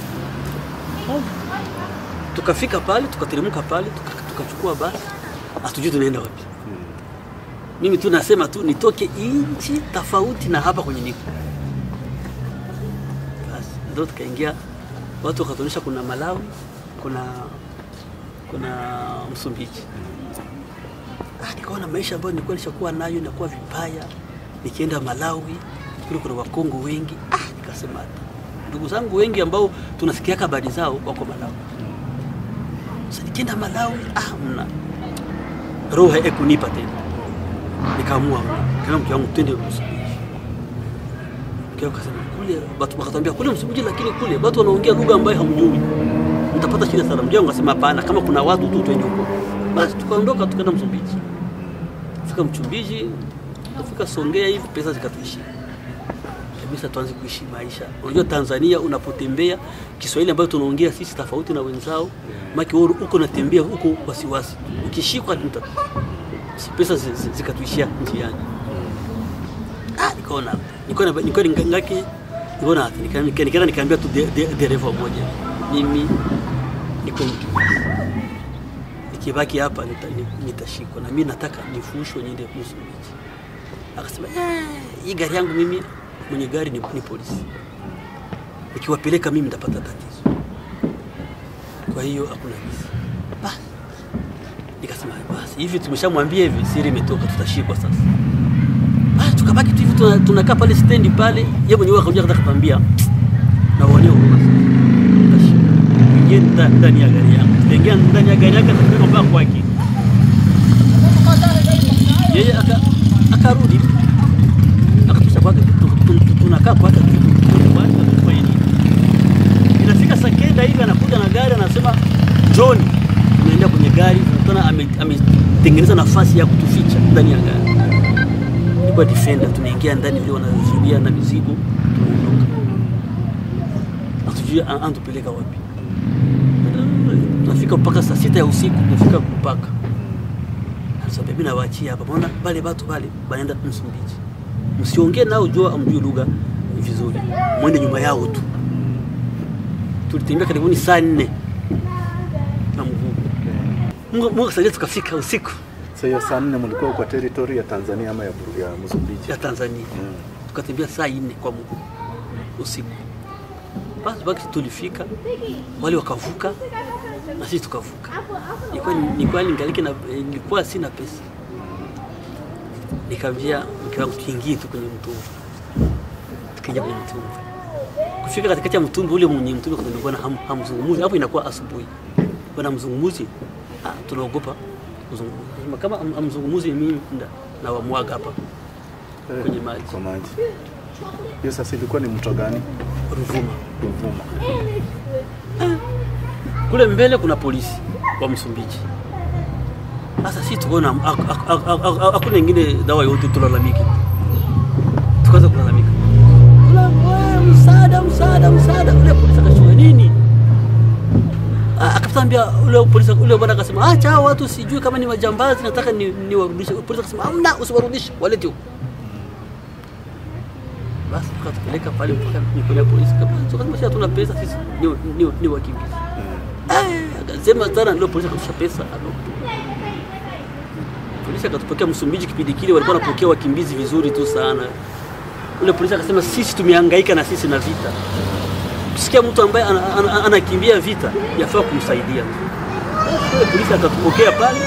Tukafika pale, tukateremka pale, tuka- tukachukua basi. Hatujui tunaenda wapi. Mimi tu nasema tu nitoke nchi tofauti na hapa kwenye niko. Basi ndio tukaingia, watu wakatuonyesha kuna Malawi, kuna kuna Msumbiji. Ah, nikaona maisha ambayo nilikuwa nishakuwa nayo inakuwa vibaya. Nikienda Malawi kule kuna Wakongo wengi. Ah, nikasema hata ndugu zangu wengi ambao tunasikia habari zao wako Malawi. Sasa nikienda Malawi, ah, mna roho haikunipa tena nikaamua kama mke wangu twende Msumbiji. Mke wangu akasema kule, watu wakatambia kule Msumbiji, lakini kule watu wanaongea lugha ambayo hamjui, mtapata shida sana. Mke wangu akasema hapana, kama kuna watu tu twende huko. Basi tukaondoka tukaenda Msumbiji. Fika Msumbiji, kufika Songea hivi pesa zikatuishia kabisa, tuanze kuishi maisha. Unajua Tanzania unapotembea Kiswahili ambayo tunaongea sisi tofauti na wenzao, maki wewe uko unatembea huko wasiwasi, ukishikwa mta si pesa zi- zi- zikatuishia njiani. Ah, nikaona nikaona nikaona ngaki nikaona nika- nika- nikaenda nikaambia tu de- de- dereva mmoja, mimi niko mkimbizi, nikibaki hapa nita- ni- nitashikwa na mimi nataka nifushwe niende Msumbiji. Akasema "Eh, hii gari yangu mimi mwenye gari ni, ni polisi, nikiwapeleka mimi nitapata tatizo, kwa hiyo hakuna visa. Basi nikasema basi hivi tumeshamwambia hivi, siri imetoka, tutashikwa sasa. Basi tukabaki tu hivi tuna- tunakaa pale stendi pale, yeye mwenyewe akaja akataka kuambia na wanio huruma sana, tutashikwa. Ingie nda- ndani ya gari yangu, tukaingia ndani ya gari yake, tukapeleka mpaka kwake. Yeye aka- akarudi akatusha kwake, tu- tu- tu- tunakaa kwake, tu- tu- tu- kwake, tufanye nini? Inafika saa kenda hivi anakuja na gari anasema John, tunaenda kwenye gari, tunakutana ame- ametengeneza nafasi ya kutuficha ndani ya gari. Ilikuwa defender, tunaingia ndani vile wanazuia na mizigo, tunaondoka. Hatujui an- anatupeleka wapi. Tunafika mpaka saa sita ya usiku, tunafika mpaka sasa mimi nawaachia hapa, maana wale watu wale wanaenda Msumbiji, msiongee nao, jua amjui lugha vizuri, mwende nyuma yao tu tulitembea karibuni saa nne na mguu. Mungu Mungu akasaidia tukafika usiku Sasa hiyo saa nne mlikuwa kwa territory ya Tanzania ama ya, Bur- ya Msumbiji? ya Tanzania, Mm. tukatembea saa nne kwa mguu usiku. Basi basi tulifika, wale wakavuka na sisi tukavuka. Nilikuwa nilikuwa ningaliki na nilikuwa sina pesa, nikamwambia mke wangu tuingie tu kwenye mtumba, tukaingia kwenye mtumba. Kufika katikati ya mtumba ule mwenye mtumba kulikuwa na ham, hamzungumuzi hapo, inakuwa asubuhi, bwana mzungumuzi, ah, tunaogopa kuzungumza kama ham- hamzungumuzi, mimi nda na wamwaga hapa Eh, kwenye maji. Kwa maji. Hiyo sasa ilikuwa ni mto gani? Ruvuma. Ruvuma. Kule mbele kuna polisi wa Msumbiji. Sasa sisi tukaona hak- hak- hak- hak- hak- hakuna ingine dawa yote, tulalamiki, tukaanza kulalamika, Tula- "Wewe, msaada, msaada, msaada. Ule polisi akashuka nini, Ah, akatambia ule polisi, ule bwana akasema, acha hao watu, sijui kama ni majambazi, nataka ni- niwarudishe. Polisi akasema, hamna, usiwarudishe, walete huko. Basi tukatupeleka pale mpaka mikono ya polisi, tukasema sisi hatuna pesa, sisi ni, ni, ni wakimbizi. Eh, akasema sana ndio polisi akatusha pesa alo. Polisi akatupokea Msumbiji kipindi kile walikuwa wanapokea wakimbizi vizuri tu sana. Ule polisi akasema sisi tumehangaika na sisi na vita. Kusikia mtu ambaye ana- ana- ana- anakimbia vita yafaa kumsaidia. Ule polisi akatupokea pale.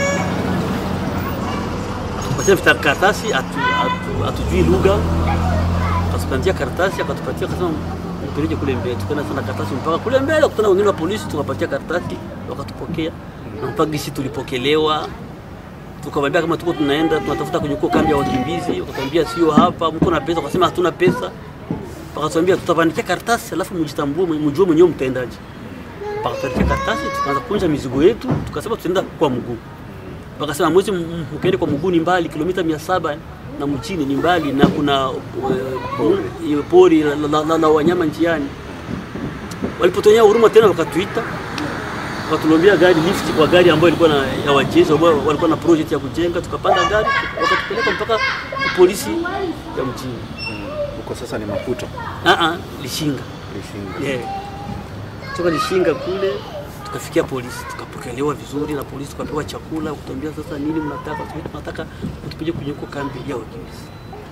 Akatupatia vita karatasi atu, atu, atujui lugha. Akatupatia karatasi akatupatia akasema mpeleke kule mbele. Tukaenda sana karatasi mpaka kule mbele, kutana wengine wa polisi, tukapatia karatasi, wakatupokea na mpaka sisi tulipokelewa. Tukamwambia kama tuko tunaenda tunatafuta kwenye huko kambi ya wakimbizi, wakatuambia sio hapa, mko na pesa? Wakasema hatuna pesa. Wakatuambia tutabandikia karatasi, alafu mjitambue, mjue mwenyewe mtendaji. Wakatuandikia karatasi, tukaanza kunja mizigo yetu, tukasema tutaenda kwa mguu. Wakasema mwezi m- mkiende kwa mguu ni mbali, kilomita mia saba na mchini ni mbali, na kuna uh, pori la, la, la, la wanyama njiani. Walipotonyea huruma tena wakatuita wakatulombea gari lift kwa gari ambayo ilikuwa na ya wajenzi ambao walikuwa na project ya kujenga, tukapanda gari wakatupeleka mpaka polisi ya mjini. Mm. Huko sasa ni Maputo. Ah ah, Lishinga. Lishinga. Yeah. Toka Lishinga kule tukafikia polisi, tukapokelewa vizuri na polisi, tukapewa chakula, kutuambia sasa nini mnataka, Tukasema, tunataka mtupige kwenye huko kambi ya wakimbizi.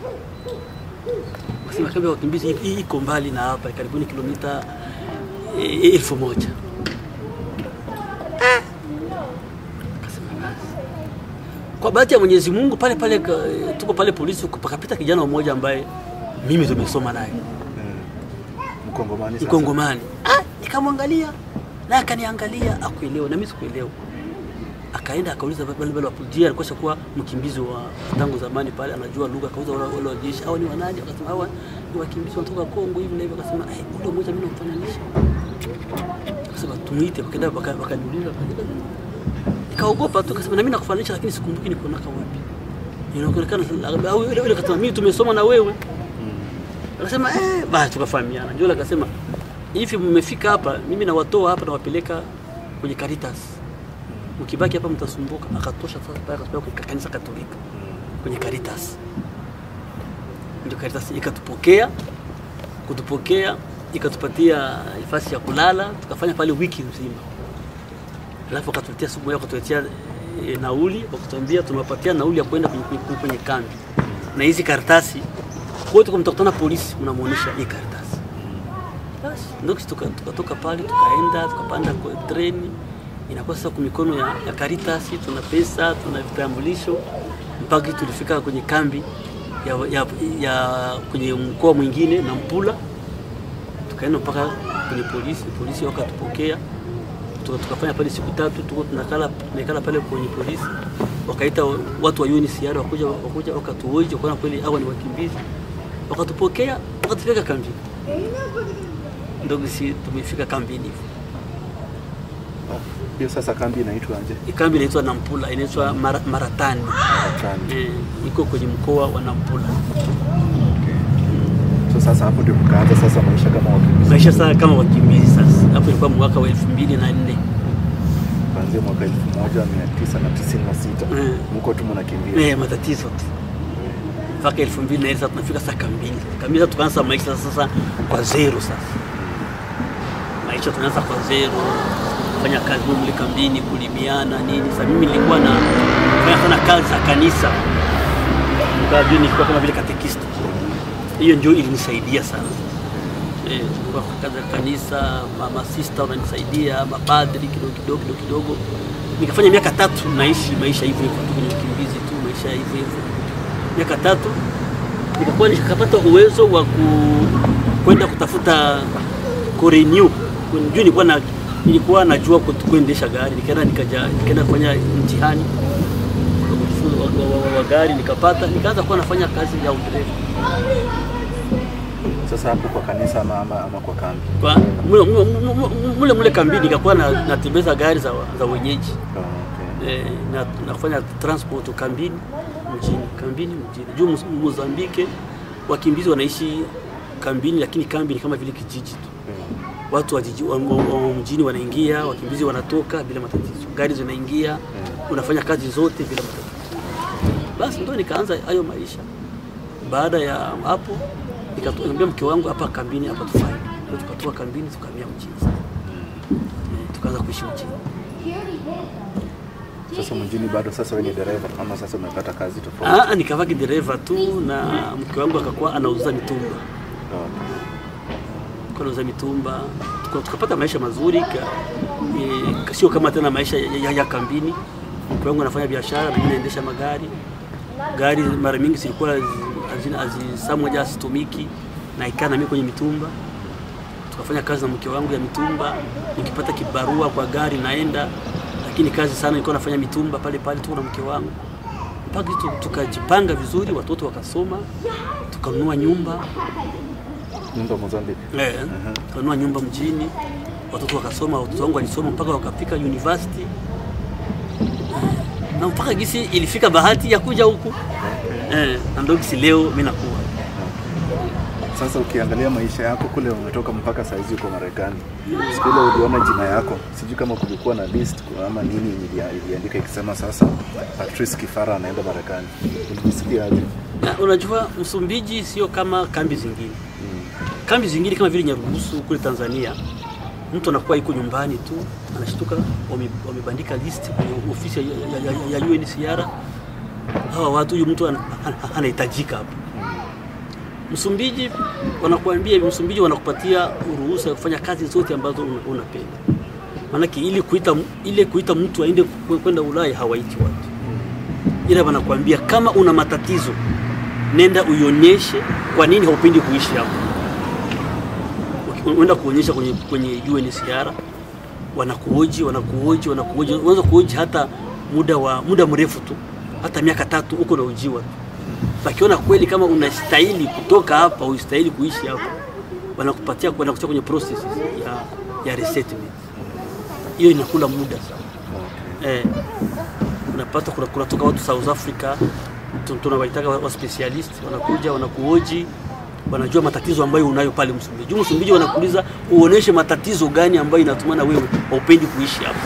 Kasema kambi ya wakimbizi hii- hii iko mbali na hapa, karibuni kilomita eh, elfu moja. Kasema basi. Kwa bahati ya Mwenyezi Mungu pale pale ka- tuko pale polisi, pakapita kijana mmoja ambaye mimi tumesoma naye Mm. Mkongomani sasa. Mkongomani. Ah, nikamwangalia na akaniangalia, akuelewa na mimi sikuelewa. Akaenda akauliza wale wale wapujia, alikuwa kuwa mkimbizi wa tangu zamani pale, anajua lugha. Akauliza wale wale wajeshi, hawa ni wanani? Akasema hawa ni wakimbizi wanatoka Kongo hivi na hivi. Akasema eh, ule mmoja mimi namfananisha. Akasema tumuite, wakaenda waka- wakaniuliza, wakaenda nikaogopa tu, akasema na mimi nakufananisha, lakini sikumbuki niko naka wapi. Inaonekana au yule yule akasema mimi tumesoma na wewe. Akasema eh, basi tukafahamiana. Ndio akasema hivi, mmefika hapa, mimi nawatoa hapa nawapeleka kwenye Caritas, mkibaki hapa mtasumbuka. Akatosha sasa pale akatupeleka kwenye kanisa Katolika kwenye Caritas. Ndio Caritas ikatupokea, kutupokea ikatupatia nafasi ya kulala, tukafanya pale wiki nzima. Alafu wakatuletea siku moja, wakatuletea e, nauli, wakatuambia tunawapatia nauli ya kwenda kwenye, kwenye, kwenye kambi na hizi karatasi wote, kama mtakutana polisi, mnamuonesha hii karatasi. Basi ndio sisi tuka- tukatoka pale tukaenda tukapanda kwa treni, inakuwa sasa kwa mikono ya, ya Caritas, tuna pesa tuna vitambulisho mpaka tulifika kwenye kambi ya, ya, ya kwenye mkoa mwingine na Mpula, tukaenda mpaka kwenye polisi, polisi wakatupokea tuka- tukafanya pale siku tatu, tuko tunakala tunakala pale kwenye polisi, wakaita watu wa UNHCR wakuja wakuja wakatuoji, wakaona kweli hawa ni wakimbizi, wakatupokea wakatupeleka kambini. Ndio sisi tumefika kambini hivyo. Hiyo sasa kambi inaitwa aje? Hii Kambi inaitwa Nampula, inaitwa Mara, Maratani Kambi. eh, iko kwenye mkoa wa Nampula. So sasa hapo ndio mkaanza sasa maisha kama wakimbizi. Maisha sasa kama wakimbizi sasa, hapo ilikuwa mwaka wa elfu mbili na nne Kuanzia mwaka 1996. Eh. Mko tu mnakimbia. eh, matatizo tu mpaka elfu mbili na nne sasa tunafika sasa kambini. Kambini sasa tukaanza maisha sasa kwa zero sasa, maisha tunaanza kwa zero, fanya kazi mle kambini, kulimiana nini. Sasa mimi nilikuwa na fanya sana kazi za kanisa, Nikawa vile nilikuwa kama vile katekista. Hiyo ndio ilinisaidia sana eh, kwa kazi za kanisa, mama sister wananisaidia, mapadri kidogo kidogo kidogo kidogo. Nikafanya miaka tatu naishi maisha hivyo hivyo tu kwenye ukimbizi tu, maisha hivyo hivyo miaka tatu nikakuwa nikapata uwezo wa ku, kwenda kutafuta kurenew juu nilikuwa na nilikuwa najua kut- kuendesha gari, nikaenda nikaja nikaenda kufanya mtihani wa kujifunza- wa, wa, wa, wa gari nikapata, nikaanza kuwa nafanya kazi ya udereva Sasa hapo kwa kanisa ama, ama, ama kwa kambi. kwa mule, mule, mule, mule, mule kambini nikakuwa na, natembeza gari za, za wenyeji Oh, okay. eh, na, na kufanya transport kambini mjini kambini mjini juu Mus- Mozambike wakimbizi wanaishi kambini, lakini kambi ni kama vile kijiji tu. Mm. Watu wa, jiji, wa, wa, wa mjini wanaingia, wakimbizi wanatoka bila matatizo, gari zinaingia, unafanya kazi zote bila matatizo. Basi ndo nikaanza hayo maisha. Baada ya hapo nikamwambia mke wangu, hapa kambini hapa tufai, ndio tukatoka kambini tukahamia mjini sasa. Eh, tukaanza kuishi mjini. Sasa mjini bado sasa wewe ni dereva ama sasa umepata kazi tofauti? Ah, nikavaa kidereva tu na mke wangu akakuwa anauza mitumba, Oh, okay. Alikuwa anauza mitumba, Tuka- tukapata maisha mazuri ka, e, sio kama tena maisha ya, ya, ya kambini. Mke wangu anafanya biashara na mimi naendesha magari. Gari mara mingi zilikuwa hazina- hazi- saa moja hazitumiki, na ikaa na mimi kwenye mitumba. Tukafanya kazi na mke wangu ya mitumba, nikipata kibarua kwa gari naenda, lakini kazi sana nilikuwa nafanya mitumba pale pale tu na mke wangu mpaka tu- tukajipanga vizuri, watoto wakasoma, tukanunua nyumba Nyumba Mozambique. eh, tukanunua nyumba mjini, watoto wakasoma, watoto wangu walisoma mpaka wakafika university na mpaka gisi ilifika bahati ya kuja huku eh, na ndio gisi leo mimi nakuwa Sasa ukiangalia maisha yako kule umetoka mpaka saizi uko Marekani, siku ile uliona jina yako, sijui kama kulikuwa na list ama nini ilia- iliandika ikisema sasa Patrice Kifara anaenda Marekani, ulijisikia aje? Na unajua Msumbiji sio kama kambi zingine. Kambi zingine kama vile Nyarugusu kule Tanzania, mtu anakuwa yuko nyumbani tu, anashtuka wame- wamebandika list kwenye ofisi ya, ya, ya, ya UNHCR, hawa watu, huyu mtu ana- ana- anahitajika hapa. Msumbiji wanakuambia hivi, Msumbiji wanakupatia ruhusa ya kufanya kazi zote ambazo una- unapenda. Maanake ili kuita ile kuita mtu aende kwe- kwenda Ulaya hawaiti watu, ila wanakuambia kama una matatizo nenda uionyeshe kwa nini haupendi kuishi hapo. Uki- Unaenda kuonyesha kwenye, kwenye UNHCR wanakuoji wanakuoji wanakuoji, unaweza kuoji hata muda wa muda mrefu tu, hata miaka tatu huko na ujiwa tu. Wakiona kweli kama unastahili kutoka hapa, ustahili kuishi hapa, wanakupatia wanakutia kwenye process ya, ya resettlement. Hiyo inakula muda sana eh, unapata kuna kunatoka watu South Africa tu- tunawaitaka wa wa specialist wanakuja wanakuoji wanajua matatizo ambayo unayo pale Msumbiji. Msumbiji wanakuuliza uoneshe matatizo gani ambayo inatumana wewe haupendi kuishi hapa.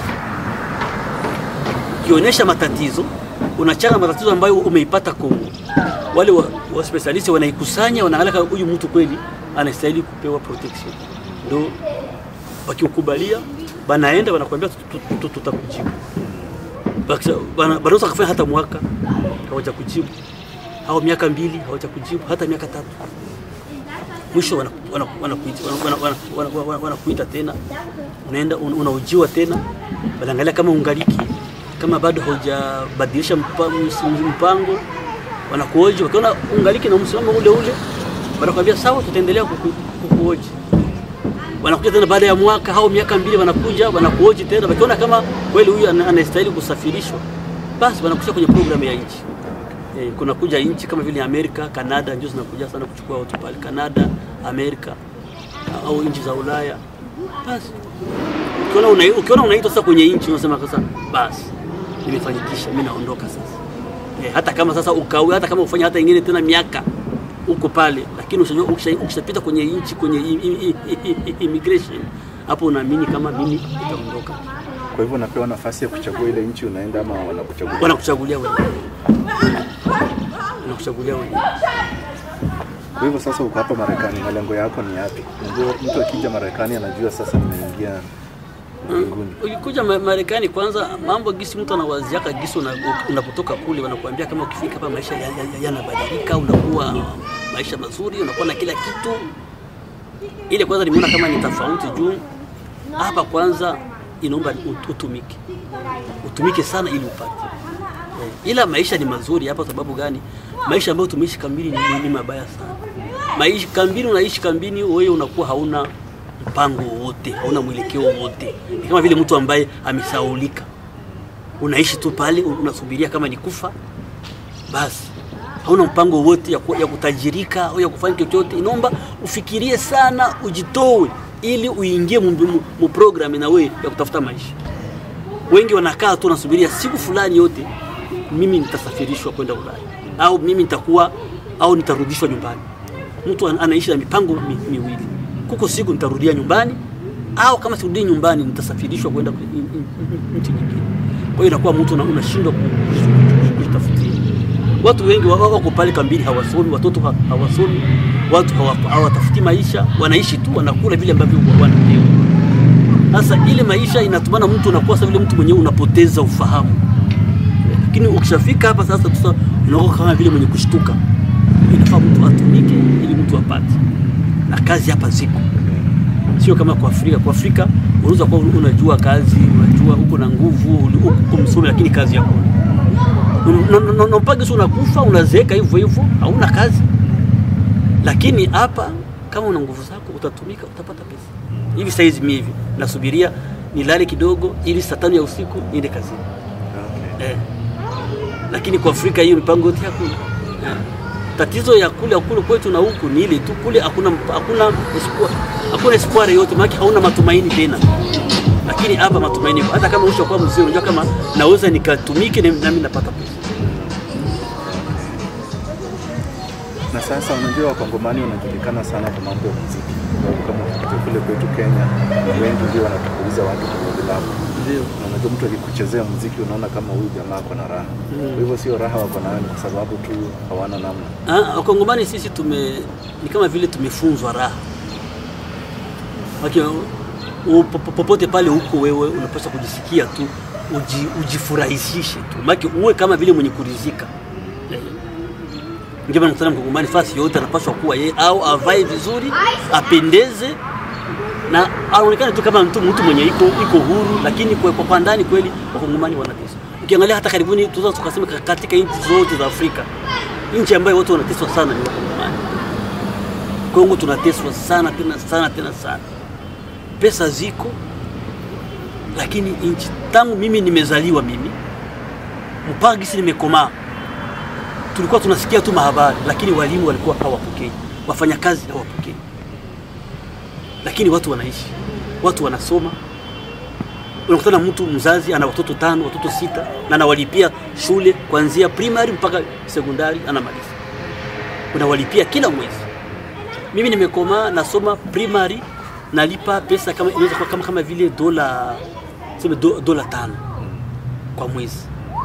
Ukionyesha matatizo unachanga matatizo ambayo umeipata Kongo, wale wa, wa specialist wanaikusanya, wanaangalia kama huyu mtu kweli anastahili kupewa protection, ndio wakikubalia banaenda wanakuambia tut- tut- tut- tutakujibu. Bakisha- bana- Banaweza kufanya hata mwaka hawaja kujibu au miaka mbili hawaja kujibu hata miaka tatu mwisho wanakuita wana, wana, wana, wana, wana, wana, wana, wanakuita tena unaenda un- unaujiwa tena wanaangalia kama ungaliki kama bado haujabadilisha mpa- ms- mpango wanakuoji wakiona ungaliki na msimamo ule ule wanakuambia sawa tutaendelea kuku- kukuoji wanakuja tena baada ya mwaka au miaka mbili wanakuja wanakuoji tena wakiona kama kweli huyu ana- anastahili kusafirishwa basi wanakuja kwenye programu ya nchi Eh, kuna kuja nchi kama vile Amerika, Kanada ndio zinakuja sana kuchukua watu pale Kanada, Amerika au nchi za Ulaya. Basi ukiona una, ukiona unaitwa sasa kwenye nchi unasema sasa basi nimefanikisha, mimi naondoka sasa. Eh, hata kama sasa ukawe, hata kama ufanya hata ingine tena miaka uko pale, lakini ukishajua- ukisha- ukishapita kwenye nchi kwenye i- i- i- i- immigration, hapo unaamini kama mimi nitaondoka. Kwa hivyo unapewa nafasi ya kuchagua ile nchi unaenda ama wanakuchagua? Wanakuchagulia wewe, wanakuchagulia wewe. Kwa hivyo sasa uko hapa Marekani, malengo yako ni yapi? Unajua mtu akija Marekani anajua sasa nimeingia mbinguni. Ukikuja Ma- Marekani kwanza, mambo gisi mtu anawaziaka gisi una- unapotoka kule, wanakuambia kama ukifika hapa maisha yanabadilika, ya, ya, yanabadilika, unakuwa maisha mazuri, unakuwa na kila kitu. Ile kwanza nimeona kama ni tofauti juu hapa kwanza inaomba ut- utumike, utumike sana ili upate Eh, ila maisha ni mazuri hapa. Sababu gani? Maisha ambayo tumeishi kambini ni, ni mabaya sana. Maisha kambini, unaishi kambini, wewe unakuwa hauna mpango wowote, hauna mwelekeo wowote. Ni kama vile mtu ambaye amesaulika, unaishi tu pale, unasubiria kama ni kufa basi, hauna mpango wowote ya, ku- ya kutajirika au ya kufanya chochote. Inaomba ufikirie sana, ujitoe ili uingie mu, mu, mu program na wewe ya kutafuta maisha wengi wanakaa tu wanasubiria siku fulani yote, mimi nitasafirishwa kwenda Ulaya au mimi nitakuwa au nitarudishwa nyumbani. Mtu an- anaishi na mipango mi, miwili, kuko siku nitarudia nyumbani au kama sirudii nyumbani nitasafirishwa kwenda kwe- in- in- in- nchi nyingine. Kwa hiyo inakuwa mtu una- unashindwa ku- ku- kujitafutia. Watu wengi wa- wako pale kambini, hawasomi, watoto ha- hawasomi, watu hawa- hawatafuti maisha, wanaishi tu, wanakula vile ambavyo wanapewa. Sasa ile maisha inatumana mtu unakuwa sasa vile mtu mwenyewe unapoteza ufahamu. Lakini ukishafika hapa sasa sasa unakuwa kama vile mwenye kushtuka. Inafaa mtu atumike ili mtu apate. Na kazi hapa ziko. Sio kama kwa Afrika. Kwa Afrika unaweza kuwa unajua kazi, unajua uko na nguvu, uko uko msomi lakini kazi yako. Na mpaka sio unakufa, unazeeka hivyo hivyo, hauna kazi. Lakini hapa kama una nguvu zako utatumika, utapata pesa. Hivi sasa hizi mimi hivi nasubiria nilale kidogo ili saa tano ya usiku niende kazini. Okay. Eh. Lakini kwa Afrika hiyo mipango yote hakuna. Eh. Tatizo ya kule kule kwetu na huku ni ile tu, kule hakuna hakuna espoir, hakuna espoir yote, maana hauna matumaini tena. Lakini hapa matumaini, yapo. hata kama ushakuwa mzee, unajua kama naweza nikatumike na nami napata pesa. Na sasa unajua wakongomani wanajulikana sana kwa mambo ya muziki. Sababu kama ukikuja kule kwetu Kenya, wengi ndio wanatukuiza watu kwenye vilabu. Ndio. Na unajua mtu akikuchezea muziki unaona kama huyu jamaa ako na raha. Kwa hivyo sio raha wako nayo ni kwa sababu tu hawana namna. Ah, Wakongomani sisi tume ni kama vile tumefunzwa raha. Maki, u- po- popote pale huko wewe unapaswa kujisikia tu uji, ujifurahisishe tu maki uwe kama vile mwenye kurizika eh. Ndio maana mkutana mkongomani fasi yote anapaswa kuwa yeye au avae vizuri apendeze na aonekane tu kama mtu, mtu mwenye iko iko huru, lakini kwa, kwa ndani kweli wakongomani wanateswa. Ukiangalia hata karibuni tunaweza tukasema ka- katika nchi zote za Afrika, nchi ambayo watu wanateswa sana ni wakongomani. Kongo tunateswa sana tena sana tena sana, pesa ziko, lakini nchi tangu mimi nimezaliwa mimi mpaka gisi nimekomaa tulikuwa tunasikia tu mahabari, lakini walimu walikuwa hawapokei, wafanyakazi hawapokei, lakini watu wanaishi, watu wanasoma. Unakutana mtu mzazi ana watoto tano, watoto sita, na anawalipia shule kuanzia primary mpaka sekondari, anamaliza, unawalipia kila mwezi. Mimi nimekomaa nasoma primary, nalipa pesa kama inaweza kuwa kama, kama vile dola sema do, dola tano kwa mwezi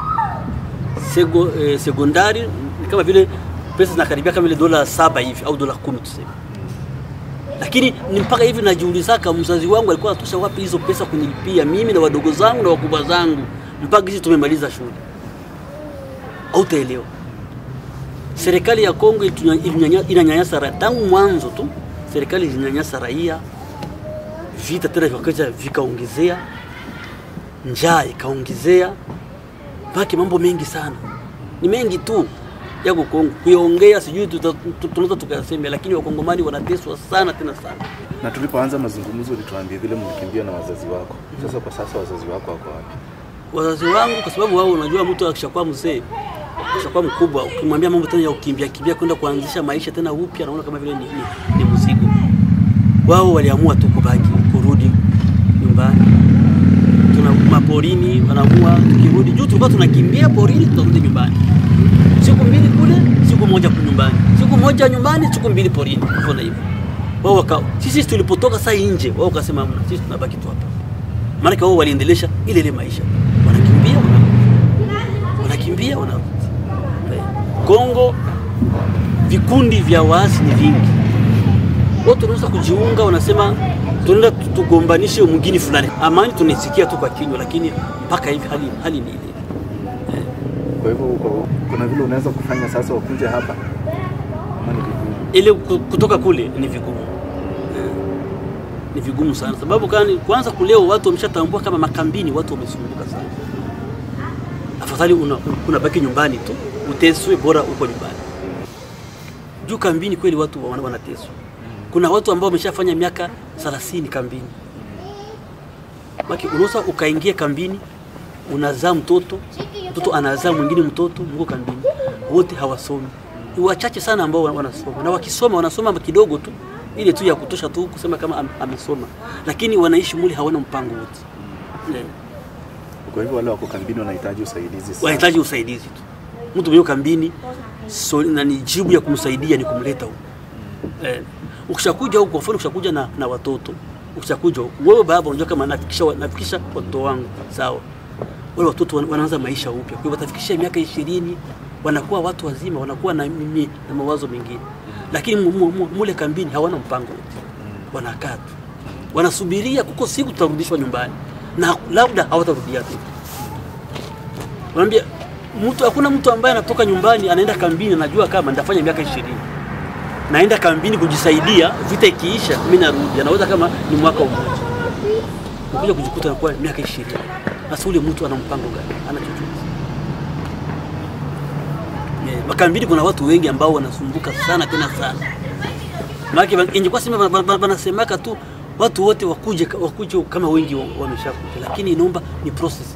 sego, eh, sekondari ni kama vile pesa zinakaribia kama vile dola saba hivi au dola kumi tuseme, lakini ni mpaka hivi najiulizaka mzazi wangu alikuwa anatosha wapi hizo pesa kunilipia mimi na wadogo zangu na wakubwa zangu mpaka hizi tumemaliza shule. Hautaelewa. Serikali ya Kongo itunya- ilinyanya- inanyanyasa raia tangu mwanzo tu, serikali ilinyanyasa raia, vita tena vikaja vikaongezea, njaa ikaongezea mpaka mambo mengi sana, ni mengi tu yako Kongo kuiongea, sijui tuta- tu- tunaweza tukasema, lakini wakongomani wanateswa sana tena sana. Na tulipoanza mazungumzo ulituambia vile mlikimbia na wazazi wako. Sasa kwa sasa wazazi wako wako wapi? Wazazi wangu, kwa sababu wao, unajua mtu akishakuwa mzee akishakuwa mkubwa, ukimwambia mambo tena ya kukimbia kimbia kwenda kuanzisha maisha tena upya, naona kama vile ni, ni, ni mzigo. Wao waliamua tu kubaki kurudi nyumbani, tuna maporini, wanaamua tukirudi juu, tulikuwa tunakimbia porini, tutarudi nyumbani siku mbili kule, siku moja kwa nyumbani, siku moja nyumbani, siku mbili porini, hivyo na hivyo. Wao waka sisi tulipotoka saa nje, wao wakasema hamna, sisi tunabaki tu hapa. Maana wao waliendelesha ile ile maisha, wanakimbia wanarudi, wanakimbia wanarudi. Eh, Kongo vikundi vya waasi ni vingi, watu wanaweza kujiunga, wanasema tunaenda tu- tugombanishe mwingine fulani. Amani tunaisikia tu kwa kinywa, lakini mpaka hivi hali, hali ni ile Kwa hivyo uko- kuna vile unaweza kufanya sasa wakuje hapa ama ni vigumu? ile ku- kutoka kule ni vigumu Eh, ni vigumu sana sababu kani kwanza kuleo watu wameshatambua kama makambini watu wamesumbuka sana afadhali una, unabaki nyumbani tu uteswe bora uko nyumbani juu kambini kweli watu wana- wanateswa kuna watu ambao wameshafanya miaka 30 kambini Maki unaweza ukaingia kambini unazaa mtoto mtoto anazaa mwingine mtoto mko kambini wote hawasomi ni wachache sana ambao wana- wanasoma na wakisoma wanasoma kidogo tu ile tu ya kutosha tu kusema kama am, amesoma lakini wanaishi mule hawana mpango wote Eh, Kwa hivyo wale wako kambini wanahitaji usaidizi sana. wanahitaji usaidizi tu mtu mwenye kambini so, na ni jibu ya kumsaidia ni kumleta huko eh, ukishakuja huko kwa mfano ukishakuja na, na watoto ukishakuja huko wewe baba unajua kama nafikisha nafikisha watoto wangu sawa wale watoto wana- wanaanza maisha upya kwa hivyo watafikisha miaka ishirini wanakuwa watu wazima wanakuwa na, mimi, na mawazo mengine lakini mu- mu- mu- mule kambini hawana mpango wote wanakaa tu wanasubiria kuko siku tutarudishwa nyumbani na labda hawatarudia tu Wanaambia mtu hakuna mtu ambaye anatoka nyumbani anaenda kambini anajua kama nitafanya miaka ishirini naenda kambini kujisaidia, vita ikiisha mimi narudi. Anaweza kama ni mwaka mmoja, ukuja kujikuta anakuwa miaka ishirini. Sasa ule mtu ana mpango gani? Ana chochote? Yeah, makambini kuna watu wengi ambao wanasumbuka sana tena sana. Maana ingekuwa sema wana- wana- wanasemaka tu watu wote wakuje wakuje kama wengi wa- wameshakuja, lakini inaomba ni process.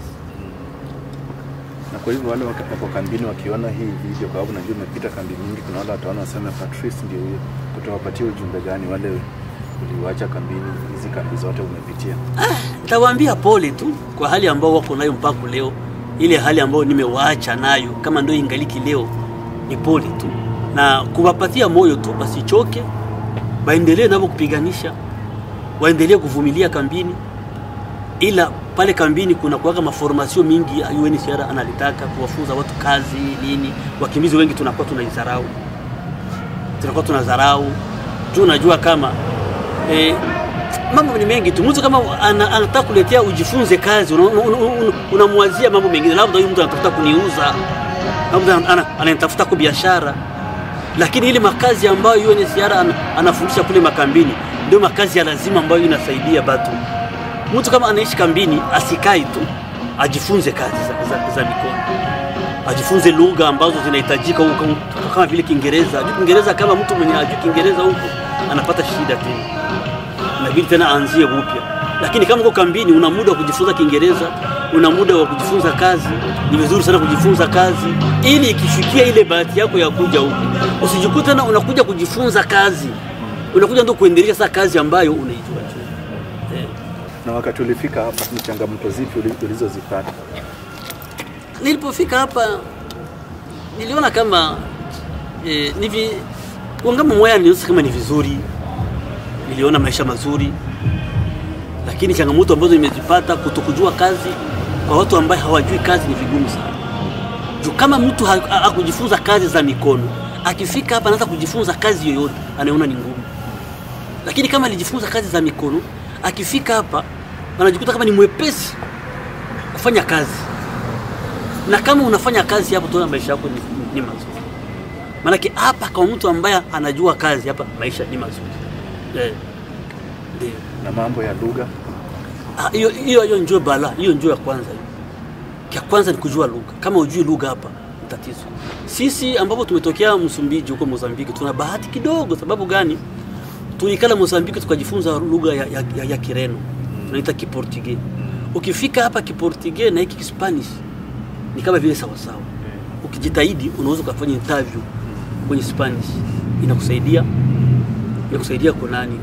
Na kwa hivyo wale wako wako kambini wakiona hii video, kwa sababu najua umepita kambi mingi, kuna wale wataona waseme Patrice ndio huyo, utawapatia ujumbe gani wale uliwacha kambini, hizi kambi zote umepitia? Nitawaambia pole tu kwa hali ambao wako nayo mpaka leo, ile hali ambayo nimewaacha nayo, kama ndio ingaliki leo, ni pole tu na kuwapatia moyo tu, wasichoke, waendelee navyo kupiganisha, waendelee kuvumilia kambini, ila pale kambini kuna kuwaka maformasio mingi ya UNHCR analitaka kuwafunza watu kazi nini. Wakimbizi wengi tunakuwa tunaidharau, tunakuwa tunadharau juu unajua kama eh, mambo ni mengi tu. Mtu kama ana- anataka kuletea ujifunze kazi, unamwazia una, una, una unamwazia mambo mengine, labda huyu mtu anatafuta kuniuza, labda ana- ana- ananitafuta kwa biashara, lakini ile makazi ambayo UNHCR ana- anafundisha kule makambini ndio makazi ya lazima ambayo inasaidia batu. Mtu kama anaishi kambini asikai tu, ajifunze kazi za, za, za mikono ajifunze lugha ambazo zinahitajika huko kama vile Kiingereza. Ajui Kiingereza, kama mtu mwenye ajui Kiingereza huko anapata shida tena, inabidi tena aanzie upya. Lakini kama uko kambini, una muda wa kujifunza Kiingereza, una muda wa kujifunza kazi, ni vizuri sana kujifunza kazi, ili ikifikia ile bahati yako ya kuja huku usijikute tena unakuja kujifunza kazi, unakuja ndio kuendelea sasa kazi ambayo unaijua tu. Eh. Na wakati ulifika hapa, ni changamoto zipi uli- ulizozipata? nilipofika hapa niliona kama eh, nivi kuangama moya niliona kama ni vizuri, niliona maisha mazuri, lakini changamoto ambazo nimezipata, kutokujua kazi kwa watu ambaye hawajui kazi ni vigumu sana. Juu kama mtu ha- ha- hakujifunza kazi za mikono, akifika hapa anaanza kujifunza kazi yoyote, anaona ni ngumu. Lakini kama alijifunza kazi za mikono, akifika hapa anajikuta kama ni mwepesi kufanya kazi na kama unafanya kazi hapo, tuona maisha yako ni, ni mazuri. Maanake hapa kwa mtu ambaye anajua kazi hapa, maisha ni mazuri eh, ndio. Na mambo ya lugha, Ah, hiyo hiyo hiyo ndio bala, hiyo ndio ya kwanza. hiyo. Ya kwanza ni kujua lugha. Kama hujui lugha hapa ni tatizo. Sisi ambapo tumetokea Msumbiji huko Mozambiki tuna bahati kidogo. Sababu gani? Tulikala Mozambiki tukajifunza lugha ya, ya, ya, ya Kireno tunaita Kiportuge. Ukifika hapa Kiportuge na hiki Kispanish ni kama vile sawa sawa. Ukijitahidi unaweza ukafanya interview kwenye Spanish, inakusaidia inakusaidia kunani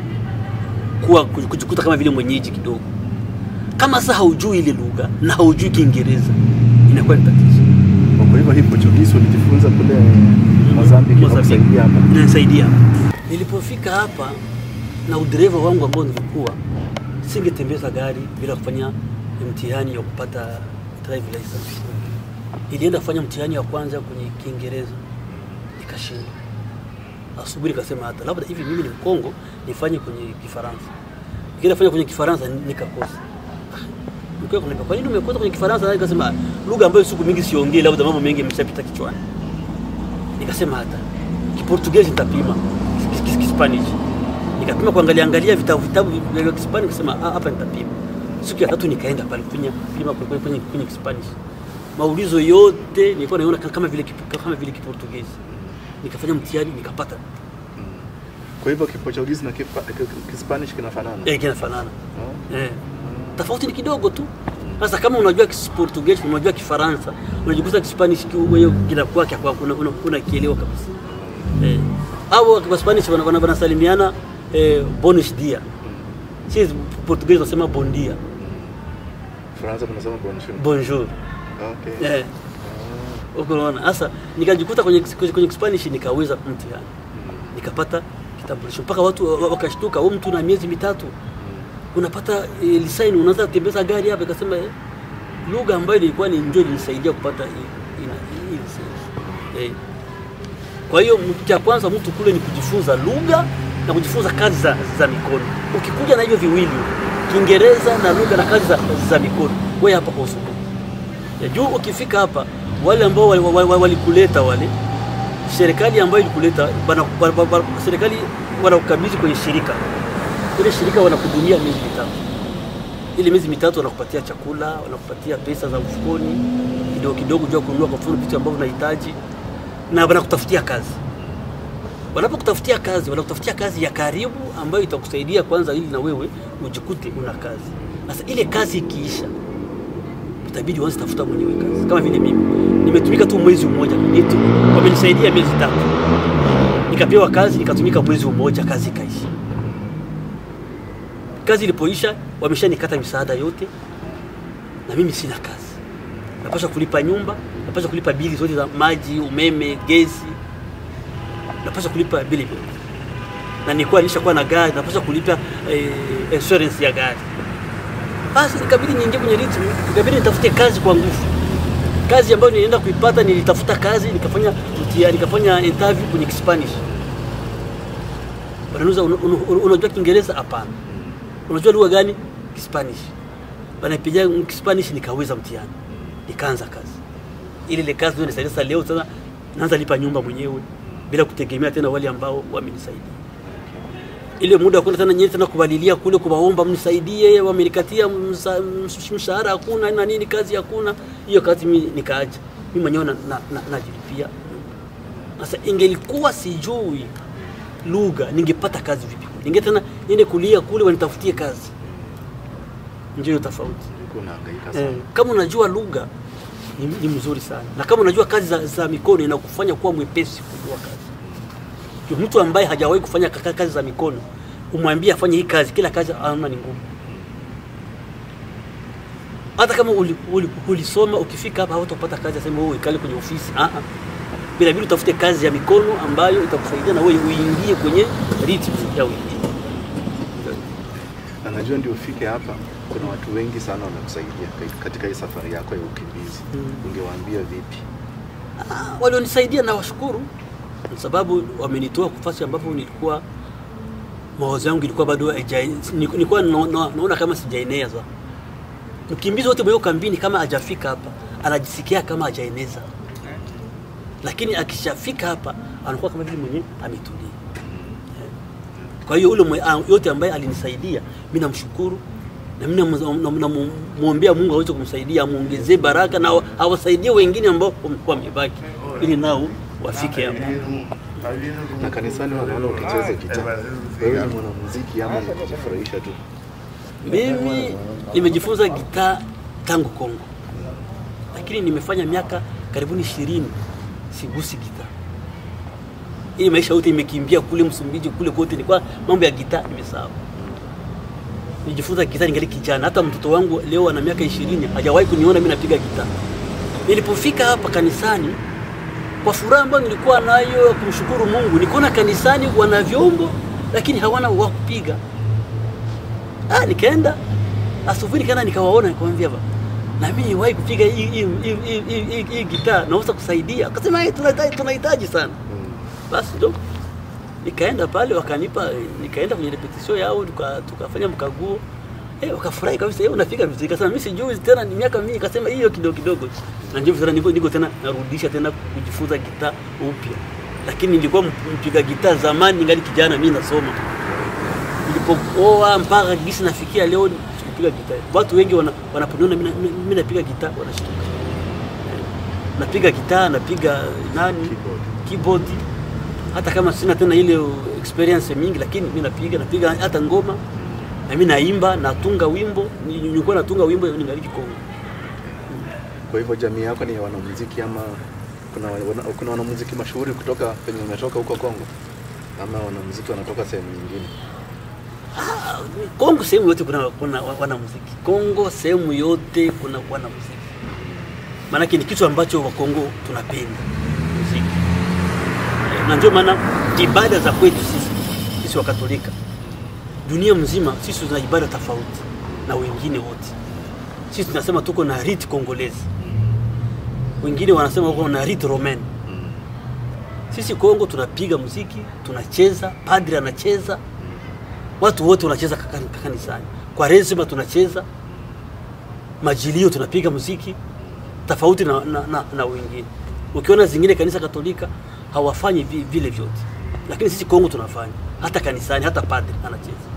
ku, kuwa kujikuta kama vile mwenyeji kidogo. Kama sasa haujui ile lugha na haujui Kiingereza inakuwa ni tatizo. kwa hivyo hii Portuguese ulijifunza kule Mozambique na Mozambique. kusaidia hapa. Inanisaidia. Nilipofika hapa na udereva wangu ambao nilikuwa, singetembeza gari bila kufanya mtihani ya kupata drive license. Nilienda kufanya mtihani wa kwanza kwenye Kiingereza nikashindwa. Asubuhi nikasema hata labda hivi mimi ni Mkongo nifanye kwenye Kifaransa. Nikienda kufanya kwenye Kifaransa nikakosa. Nikiwa kuna kwa nini umekosa kwenye Kifaransa? Nikasema lugha ambayo siku mingi siongei, labda mambo mengi yameshapita kichwani nikasema hata kiportugezi nitapima Kis- kis- kispanish nikapima kuangalia angalia vitabu vitabu vya kispanish nikasema "Ah, hapa nitapima siku ya tatu nikaenda pale kufanya pima kwenye kwenye, kwenye kispanish maulizo yote nilikuwa naona ka- kama vile kip- kama vile kiportugezi nikafanya mtihani nikapata Kwa hivyo Kiportuguese na Kipa- Ki- Kispanish kinafanana. eh kinafanana Oh. eh tofauti ni kidogo tu sasa kama unajua Kiportugezi unajua Kifaransa unajikuta Kispanish ki- wewe kinakuwa kia kwako una- una- unakielewa kabisa eh au kwa Spanish wana- wana- wanasalimiana eh, buenos dia si Portuguese wanasema bon dia Faransa tunasema bonjour. bonjour Okay. eh uko unaona sasa nikajikuta kwenye kwenye, kwenye Spanish nikaweza mtihani nikapata kitambulisho mpaka watu wa- wakashtuka wewe mtu na miezi mitatu unapata e, lisaini unaanza kutembeza gari hapa ikasema eh, lugha ambayo ilikuwa ni ndio ilinisaidia kupata hii- ina- hii lisensi eh. Kwa hiyo mtu cha kwanza mtu kule ni kujifunza lugha na kujifunza kazi za, za mikono. Ukikuja na hivyo viwili, Kiingereza na lugha na kazi za, za mikono, wewe hapa kwa usubuhi ya juu. Ukifika hapa, wale ambao walikuleta wali, wali walikuleta wale serikali ambayo ilikuleta bana, bana, bana, serikali wanakukabidhi kwenye shirika ile shirika wanakuhudumia miezi mitatu. Ile miezi mitatu wanakupatia chakula, wanakupatia pesa za mfukoni kidogo kidogo, jua kununua kwa mfano vitu ambavyo unahitaji, na wanakutafutia kazi. Wanapokutafutia kazi, wanakutafutia kazi ya karibu ambayo itakusaidia kwanza, ili na wewe ujikute una kazi. Sasa ile kazi ikiisha, itabidi uanze tafuta mwenyewe kazi. Kama vile mimi nimetumika tu mwezi mmoja, nitu wamenisaidia miezi tatu, nikapewa kazi, nikatumika mwezi mmoja, kazi ikaisha. Kazi ilipoisha, wameshanikata misaada yote, na mimi sina kazi. Napaswa kulipa nyumba, napaswa kulipa bili zote za maji, umeme, gesi. napaswa kulipa bili vyote, na nilikuwa nishakuwa na gari, napaswa kulipa eh, insurance ya gari. Basi ikabidi niingie kwenye ritmu, ikabidi nitafute kazi kwa nguvu. Kazi ambayo nilienda kuipata, nilitafuta kazi, nikafanya mtihani, nikafanya interview kwenye Spanish. Wanauliza "Una- una- unajua Kiingereza? Hapana. Unajua lugha gani? Kispanish. Wanapiga Kispanish, nikaweza mtihani, nikaanza kazi. Ile ile kazi ndio nisaidia sasa. Leo sasa naanza lipa nyumba mwenyewe bila kutegemea tena wale ambao wamenisaidia. Ile muda wa kwenda tena nyewe tena kubalilia kule kuwaomba mnisaidie, wamenikatia msa- msh- mshahara hakuna na nini, kazi hakuna. Hiyo kazi mimi nikaacha mimi mwenyewe na, na, na, najilipia. Sasa ingelikuwa sijui lugha ningepata kazi vipi? Ninge tena niende kulia kule wanitafutie kazi. Ndio hiyo tofauti. Ulikuwa unahangaika sana. Eh, kama unajua lugha ni, ni mzuri sana, na kama unajua kazi za, za mikono inakufanya kuwa mwepesi kujua kazi. Juu mtu ambaye hajawahi kufanya kaka- kazi za mikono umwambie afanye hii kazi, kila kazi anaona ni ngumu. Hata kama uli, uli, ulisoma ukifika hapa hautapata kazi, aseme wewe ikale kwenye ofisi. Ah ah, bila vile utafute kazi ya mikono ambayo itakusaidia na wewe uingie kwenye ritmu ya wengine. Na najua ndio ufike hapa, kuna watu wengi sana wanakusaidia ka- katika hii safari yako ya ukimbizi. Mm. Ungewaambia vipi? Ah, walionisaidia na washukuru kwa sababu wamenitoa nafasi ambapo nilikuwa mawazo yangu ilikuwa bado haija- nilikuwa na- na- naona kama sijaeneza. Mkimbizi wote mwenye kambini kama hajafika hapa anajisikia kama hajaeneza, lakini akishafika hapa anakuwa kama vile mwenye ametulia. Kwa hiyo ule mwe- ah, yote ambaye alinisaidia mimi namshukuru na mimi namu- namu- namwombea Mungu aweze kumsaidia amuongezee baraka na awa- awasaidie wengine ambao wamekuwa wamebaki ili nao wafike hapo. Na kanisani wanaona ukicheza gitaa, wewe ni mwanamuziki ama ni kujifurahisha tu? Mimi nimejifunza gitaa tangu Kongo, lakini nimefanya miaka karibuni ishirini sigusi gitaa. Hii maisha yote imekimbia kule Msumbiji, kule kote, nilikuwa mambo ya gitaa nimesahau. Nijifunza gitaa ningali kijana, hata mtoto wangu leo ana miaka ishirini hajawahi kuniona mimi napiga gitaa. Nilipofika hapa kanisani, kwa furaha ambayo nilikuwa nayo ya kumshukuru Mungu, nikaona kanisani wana vyombo lakini hawana wa kupiga. Ah, nikaenda asubuhi nikaenda nikawaona nikamwambia ba na mimi niwahi kupiga hii hii hii- hii- hii- hii- hii gitaa naweza kusaidia. Akasema "Eh, tunahitaji tunahitaji sana. Mm. Basi ndo nikaenda pale wakanipa, nikaenda kwenye repetition yao tuka, tukafanya mkaguo eh, wakafurahi kabisa, eh, unapiga vizuri. Kasema mimi sijui tena, ni miaka mingi. Kasema hiyo kidogo kidogo, na ndio tena niko, niko tena narudisha tena kujifunza gitaa upya, lakini nilikuwa mpiga gitaa zamani, ningali kijana mimi nasoma nilipooa mpaka gisi nafikia leo sikupiga gitaa. Watu wengi wana, wanaponiona mimi na- mimi napiga gitaa wanashtuka. Eh, Napiga gitaa, napiga nani Keyboard. keyboard, hata kama sina tena ile experience mingi, lakini mimi napiga napiga hata ngoma na mimi naimba, natunga wimbo. Ni- Nilikuwa natunga wimbo ningali Kongo. Kwa hivyo jamii yako ni ya wanamuziki ama kuna, wana, kuna wanamuziki mashuhuri kutoka penye umetoka huko Kongo ama wanamuziki wanatoka sehemu nyingine? Ah, Kongo sehemu yote kuna, kuna wanamuziki. Kongo sehemu yote kuna wanamuziki. Maanake ni kitu ambacho Wakongo tunapenda muziki, Eh, na ndio maana ibada za kwetu sisi sisi Wakatolika dunia mzima, sisi tuna ibada tofauti na wengine wote. Sisi tunasema tuko na rite congolaise, wengine wanasema wako na rite romaine. Sisi Kongo tunapiga muziki, tunacheza, padri anacheza, watu wote wanacheza kaka- kanisani. Kwa rezima tunacheza, majilio tunapiga muziki tofauti na, na, na, na wengine. Ukiona zingine kanisa Katolika hawafanyi vi- vile vyote, lakini sisi Kongo tunafanya, hata kanisani, hata padri anacheza.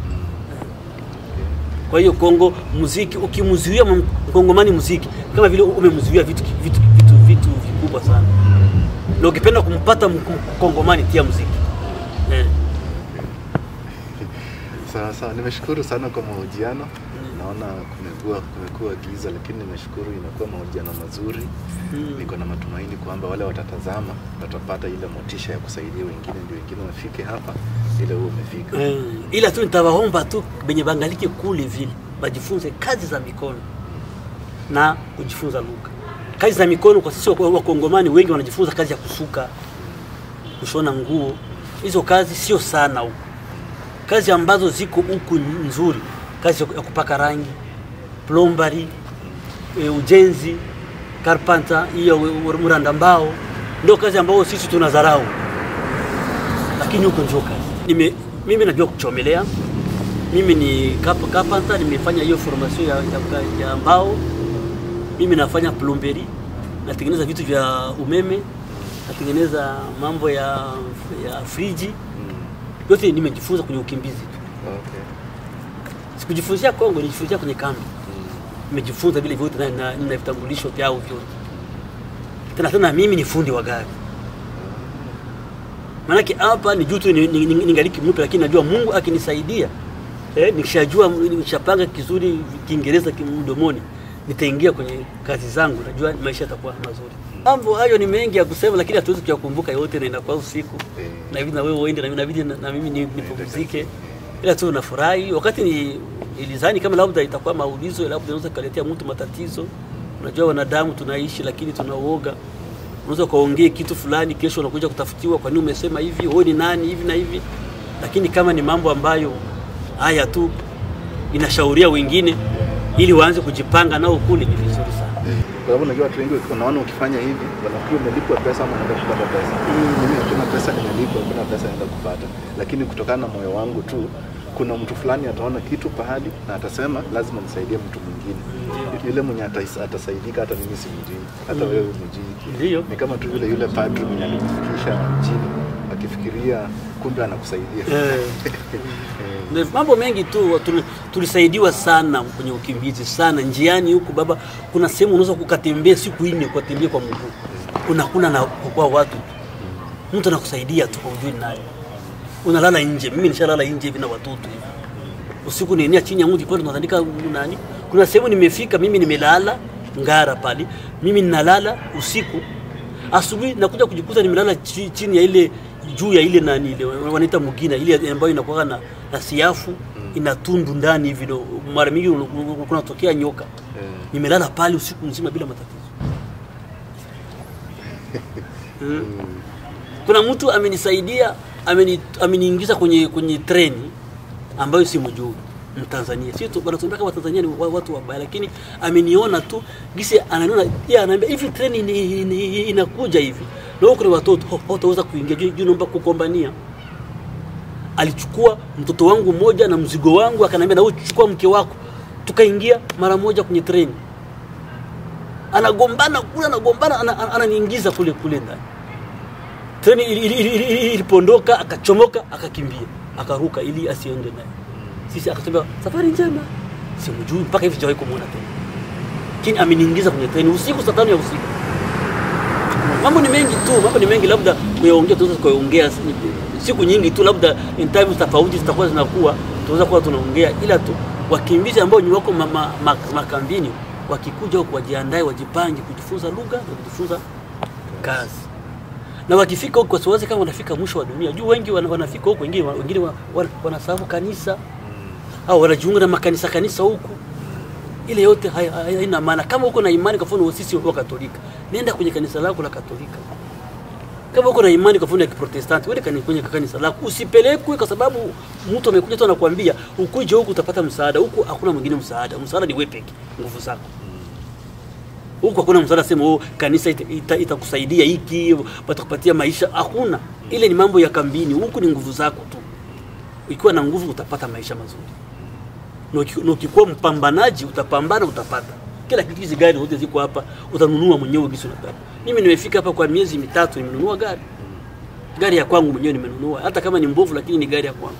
Kwa hiyo Kongo muziki, ukimzuia m- mkongomani muziki, kama vile umemzuia vitu, vitu, vitu, vitu vikubwa sana, na ukipenda kumpata mk- mkongomani tia muziki eh. Sawa sawa, nimeshukuru sana kwa mahojiano. Naona kumekuwa kumekuwa giza, lakini nimeshukuru, imekuwa mahojiano mazuri. Mm. Niko na matumaini kwamba wale watatazama watapata ile motisha ya kusaidia wengine, ndio wengine wafike hapa ile wewe umefika. Eh, ila tu nitawaomba tu benye bangalike kule vile bajifunze kazi za mikono na kujifunza lugha. Kazi za mikono kwa sisi wa- wakongomani wengi wanajifunza kazi ya kusuka, kushona nguo, hizo kazi sio sana huku. Kazi ambazo ziko huku nzuri, kazi ya kupaka rangi, plombari, e, ujenzi, karpanta, hiyo mranda mbao, ndio kazi ambayo sisi tunadharau, lakini huko ndio kazi. Nime, mimi najua kuchomelea, mimi ni kap, kapanta, nimefanya hiyo formation ya, ya, ya mbao. Mimi nafanya plomberi, natengeneza vitu vya umeme, natengeneza mambo ya, ya friji yote nimejifunza kwenye ukimbizi tu. Okay. Sikujifunzia Kongo, nilijifunzia kwenye kambi. Nimejifunza vile vyote na na- nina vitambulisho vyao vyote. Tena tena mimi ni fundi wa gari. Maanake hapa ni juu tu ni- ni- ni- ningaliki mpya, lakini najua Mungu akinisaidia eh, nikishajua nikishapanga kizuri Kiingereza kimdomoni nitaingia kwenye kazi zangu, najua maisha yatakuwa mazuri. Mambo hayo ni mengi ya kusema, lakini hatuwezi kuyakumbuka yote, na inakuwa usiku Eh. na hivi na wewe uende na mimi inabidi na, na mimi ni- nipumzike, ila tu nafurahi wakati ni ilizani kama labda itakuwa maulizo, labda inaweza kaletea mtu matatizo. Unajua wanadamu tunaishi, lakini tunauoga. Unaweza ukaongea kitu fulani, kesho unakuja kutafutiwa, kwa nini umesema hivi, wewe ni nani, hivi na hivi. Lakini kama ni mambo ambayo haya tu inashauria wengine ili waanze kujipanga nao kule, ni vizuri sana. Kwa sababu najua watu wengi unaona ukifanya hivi wanafikiri umelipwa pesa ama unaenda kupata pesa. Mimi hakuna pesa nimelipwa, hakuna pesa naenda kupata, lakini kutokana na moyo wangu tu, kuna mtu fulani ataona kitu pahali na atasema lazima nisaidie mtu mwingine. Yule mwenye atais- atasaidika, hata mimi simjui, hata wewe umjui. Ndiyo. Ni kama tu yule yule padri mwenye alimfikisha mjini akifikiria kumbe anakusaidia. Eh. Ndio, mambo mengi tu tuli- tulisaidiwa sana kwenye ukimbizi sana njiani huku baba kuna sehemu unaweza kukatembea siku nne ukatembea kwa mguu unakuna na kwa watu mtu anakusaidia tu kwa ujui naye unalala nje mimi nishalala nje hivi na watoto hivi usiku nienia chini ya mti pale tunatandika nani kuna sehemu nimefika mimi nimelala ngara pale mimi ninalala usiku asubuhi nakuja kujikuta nimelala chi- chini ya ile juu ya ile nani ile wanaita mugina ile ambayo inakuwa na, na siafu ina tundu ndani hivi ndo mara mingi un- un- kunatokea nyoka nimelala pale usiku mzima bila matatizo Mm. kuna mtu amenisaidia ameni- ameniingiza kwenye kwenye treni ambayo si mjuu Mtanzania sio tu wanatuambia kama Tanzania ni wa- watu wabaya, lakini ameniona tu gisi ananiona yeye anaambia hivi treni ni, ni, inakuja hivi na huko ni watoto ho- hawataweza kuingia juu juu naomba kukombania. Alichukua mtoto wangu mmoja na mzigo wangu akaniambia, na wewe chukua mke wako, tukaingia mara moja kwenye treni. Anagombana kule, anagombana, ana- ana- ananiingiza kule kule ndani treni ili- ili- ili- ili- ilipoondoka akachomoka akakimbia akaruka ili asiende naye sisi akasema safari njema simjui mpaka hivi sijawahi kumwona tena lakini ameniingiza kwenye treni usiku saa tano ya usiku mambo ni mengi tu mambo ni mengi labda kuyaongea tunaweza kuyaongea si- siku nyingi tu labda in times tofauti zitakuwa zinakuwa tunaweza kuwa tunaongea ila tu wakimbizi ambao ni wako ma, ma, ma, makambini wakikuja huku wajiandae wajipange kujifunza lugha na kujifunza kazi na wakifika huko wasiwaze kama wanafika mwisho wa dunia juu wengi wana- wanafika huko wengine wengine wa- wa- wanasahau kanisa au wanajiunga na makanisa kanisa huku ile yote hai- hai- haina maana kama uko na imani kwa mfano sisi wa katolika nenda kwenye kanisa lako la katolika kama uko na imani kwa mfano ya kiprotestanti wende kani- kwenye kanisa lako usipelekwe kwa sababu mtu amekuja tu anakuambia ukuje huku utapata msaada huku hakuna mwingine msaada msaada ni wewe peke nguvu zako huku hakuna msaada sema oh, kanisa ita- ita- itakusaidia hiki watakupatia maisha hakuna ile ni mambo ya kambini huku ni nguvu zako tu ikiwa na nguvu utapata maisha mazuri na uki- na ukikuwa mpambanaji utapambana utapata kila kitu hizi gari zote ziko hapa utanunua mwenyewe gisi unataka mimi nimefika hapa kwa miezi mitatu nimenunua gari gari ya kwangu mwenyewe nimenunua hata kama ni mbovu lakini ni gari ya kwangu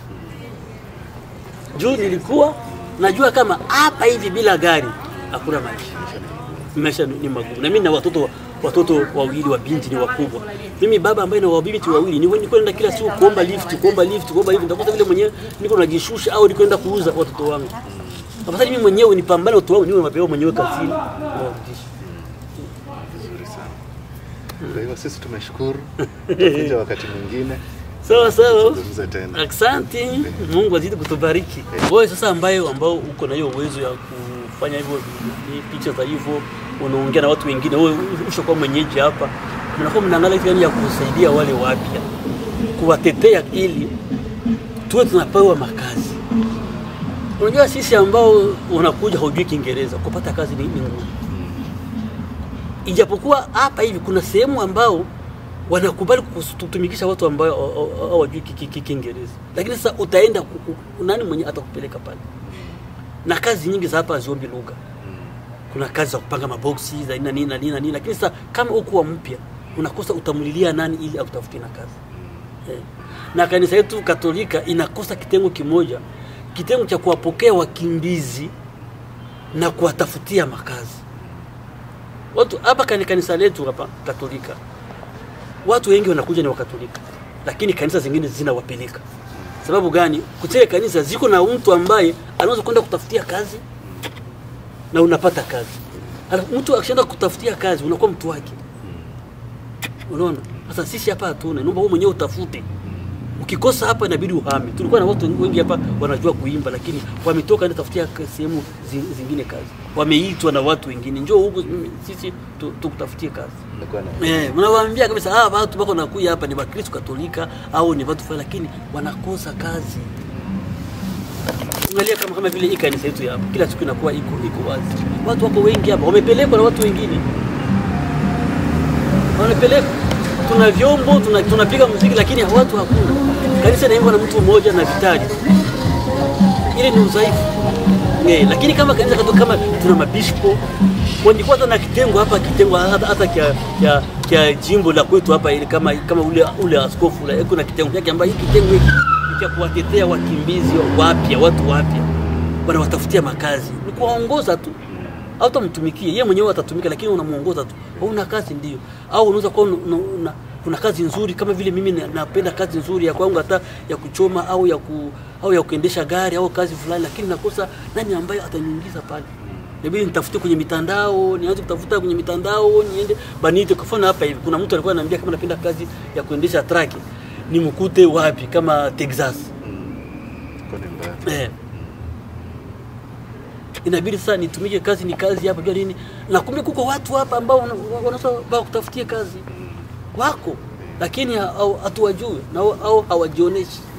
juu nilikuwa najua kama hapa hivi bila gari hakuna maisha maisha ni magumu na mimi na watoto watoto wawili wa binti ni wakubwa mimi baba ambaye na wabinti wawili ni niko naenda kila siku kuomba lift kuomba lift kuomba lift nitakuta vile mwenyewe niko najishusha au niko naenda kuuza watoto wangu afadhali mimi mwenyewe nipambane watoto wangu niwe mapema mwenyewe kazini nawarudisha Vizuri sana. Kwa hivyo sisi tumeshukuru, tutakuja wakati mwingine sawa sawa tuzungumze tena. Asante, Mungu azidi kutubariki. Wewe sasa ambaye ambao uko na hiyo uwezo ya kufanya hivyo ni picha za hivyo, unaongea na watu wengine, wewe ushakuwa mwenyeji hapa, mnakuwa mnaangalia kitu gani ya kusaidia wale wapya kuwatetea ili tuwe tunapewa makazi. Unajua sisi ambao unakuja hujui Kiingereza, kupata kazi ni ni ngumu. Ijapokuwa hapa hivi kuna sehemu ambao wanakubali kutumikisha watu ambao haw- haw- hawajui ki- ki- ki- Kiingereza, lakini sasa utaenda ku- ku- nani mwenye atakupeleka pale? Na kazi nyingi za hapa haziombi lugha kuna kazi za kupanga maboksi za nini na nini na nini na nini, lakini sasa kama ukuwa mpya unakosa utamlilia nani ili akutafutie na kazi eh. Na kanisa yetu Katolika inakosa kitengo kimoja, kitengo cha kuwapokea wakimbizi na kuwatafutia makazi. Watu hapa kani kanisa letu hapa Katolika, watu wengi wanakuja ni Wakatolika, lakini kanisa zingine zinawapeleka. Sababu gani? Kutile kanisa ziko na mtu ambaye anaweza kwenda kutafutia kazi na unapata kazi. Alafu mtu akishaenda kutafutia kazi unakuwa mtu wake. Unaona? Sasa sisi hapa hatuna, naomba wewe mwenyewe utafute. Ukikosa hapa inabidi uhame. Tulikuwa na watu wengi hapa wanajua kuimba, lakini wametoka ndio tafutia ka- sehemu zi- zingine kazi. Wameitwa na watu wengine, njoo huku mm, sisi tu- tukutafutie kazi. Nilikuwa na Eh, mnawaambia kabisa ah, watu wako nakuja hapa ni Wakristo Katolika au ni watu fulani, lakini wanakosa kazi. Angalia kama kama vile hii kanisa yetu ya hapa, kila siku inakuwa iko iko wazi. Watu wako wengi hapa, wamepelekwa na watu wengine, wamepelekwa. Tuna vyombo, tuna tunapiga muziki, lakini watu hakuna. Kanisa inaimbwa na mtu mmoja na vitari, ile ni udhaifu. Eh, lakini kama kanisa katu kama tuna mabishopo wangekuwa hata na kitengo hapa kitengo hata, hata kia, kia, kia jimbo la kwetu hapa ili kama kama ule ule askofu la kuna kitengo chake ambayo hiki kitengo hiki ni cha kuwatetea wakimbizi wapya watu wapya wanawatafutia makazi ni kuwaongoza tu au tamtumikie yeye mwenyewe atatumika lakini unamuongoza tu una kazi ndio au unaweza kuwa una, una, kuna kazi nzuri kama vile mimi na- napenda kazi nzuri ya kwangu hata ya kuchoma au ya ku, au ya kuendesha gari au kazi fulani, lakini nakosa nani ambaye ataniingiza pale. Inabidi nitafute kwenye mitandao, nianze kutafuta kwenye mitandao, niende banite. Kwa mfano hapa hivi kuna mtu alikuwa ananiambia kama napenda kazi ya kuendesha traki, nimkute wapi? Kama Texas. Kwa ni mbaya. Eh. Inabidi sasa nitumike kazi ni kazi hapa jua nini, na kumbe kuko watu hapa ambao wana- wanaweza wana kutafutia kazi wako, lakini ha- hau- hatuwajui na au- au hawajionyeshi.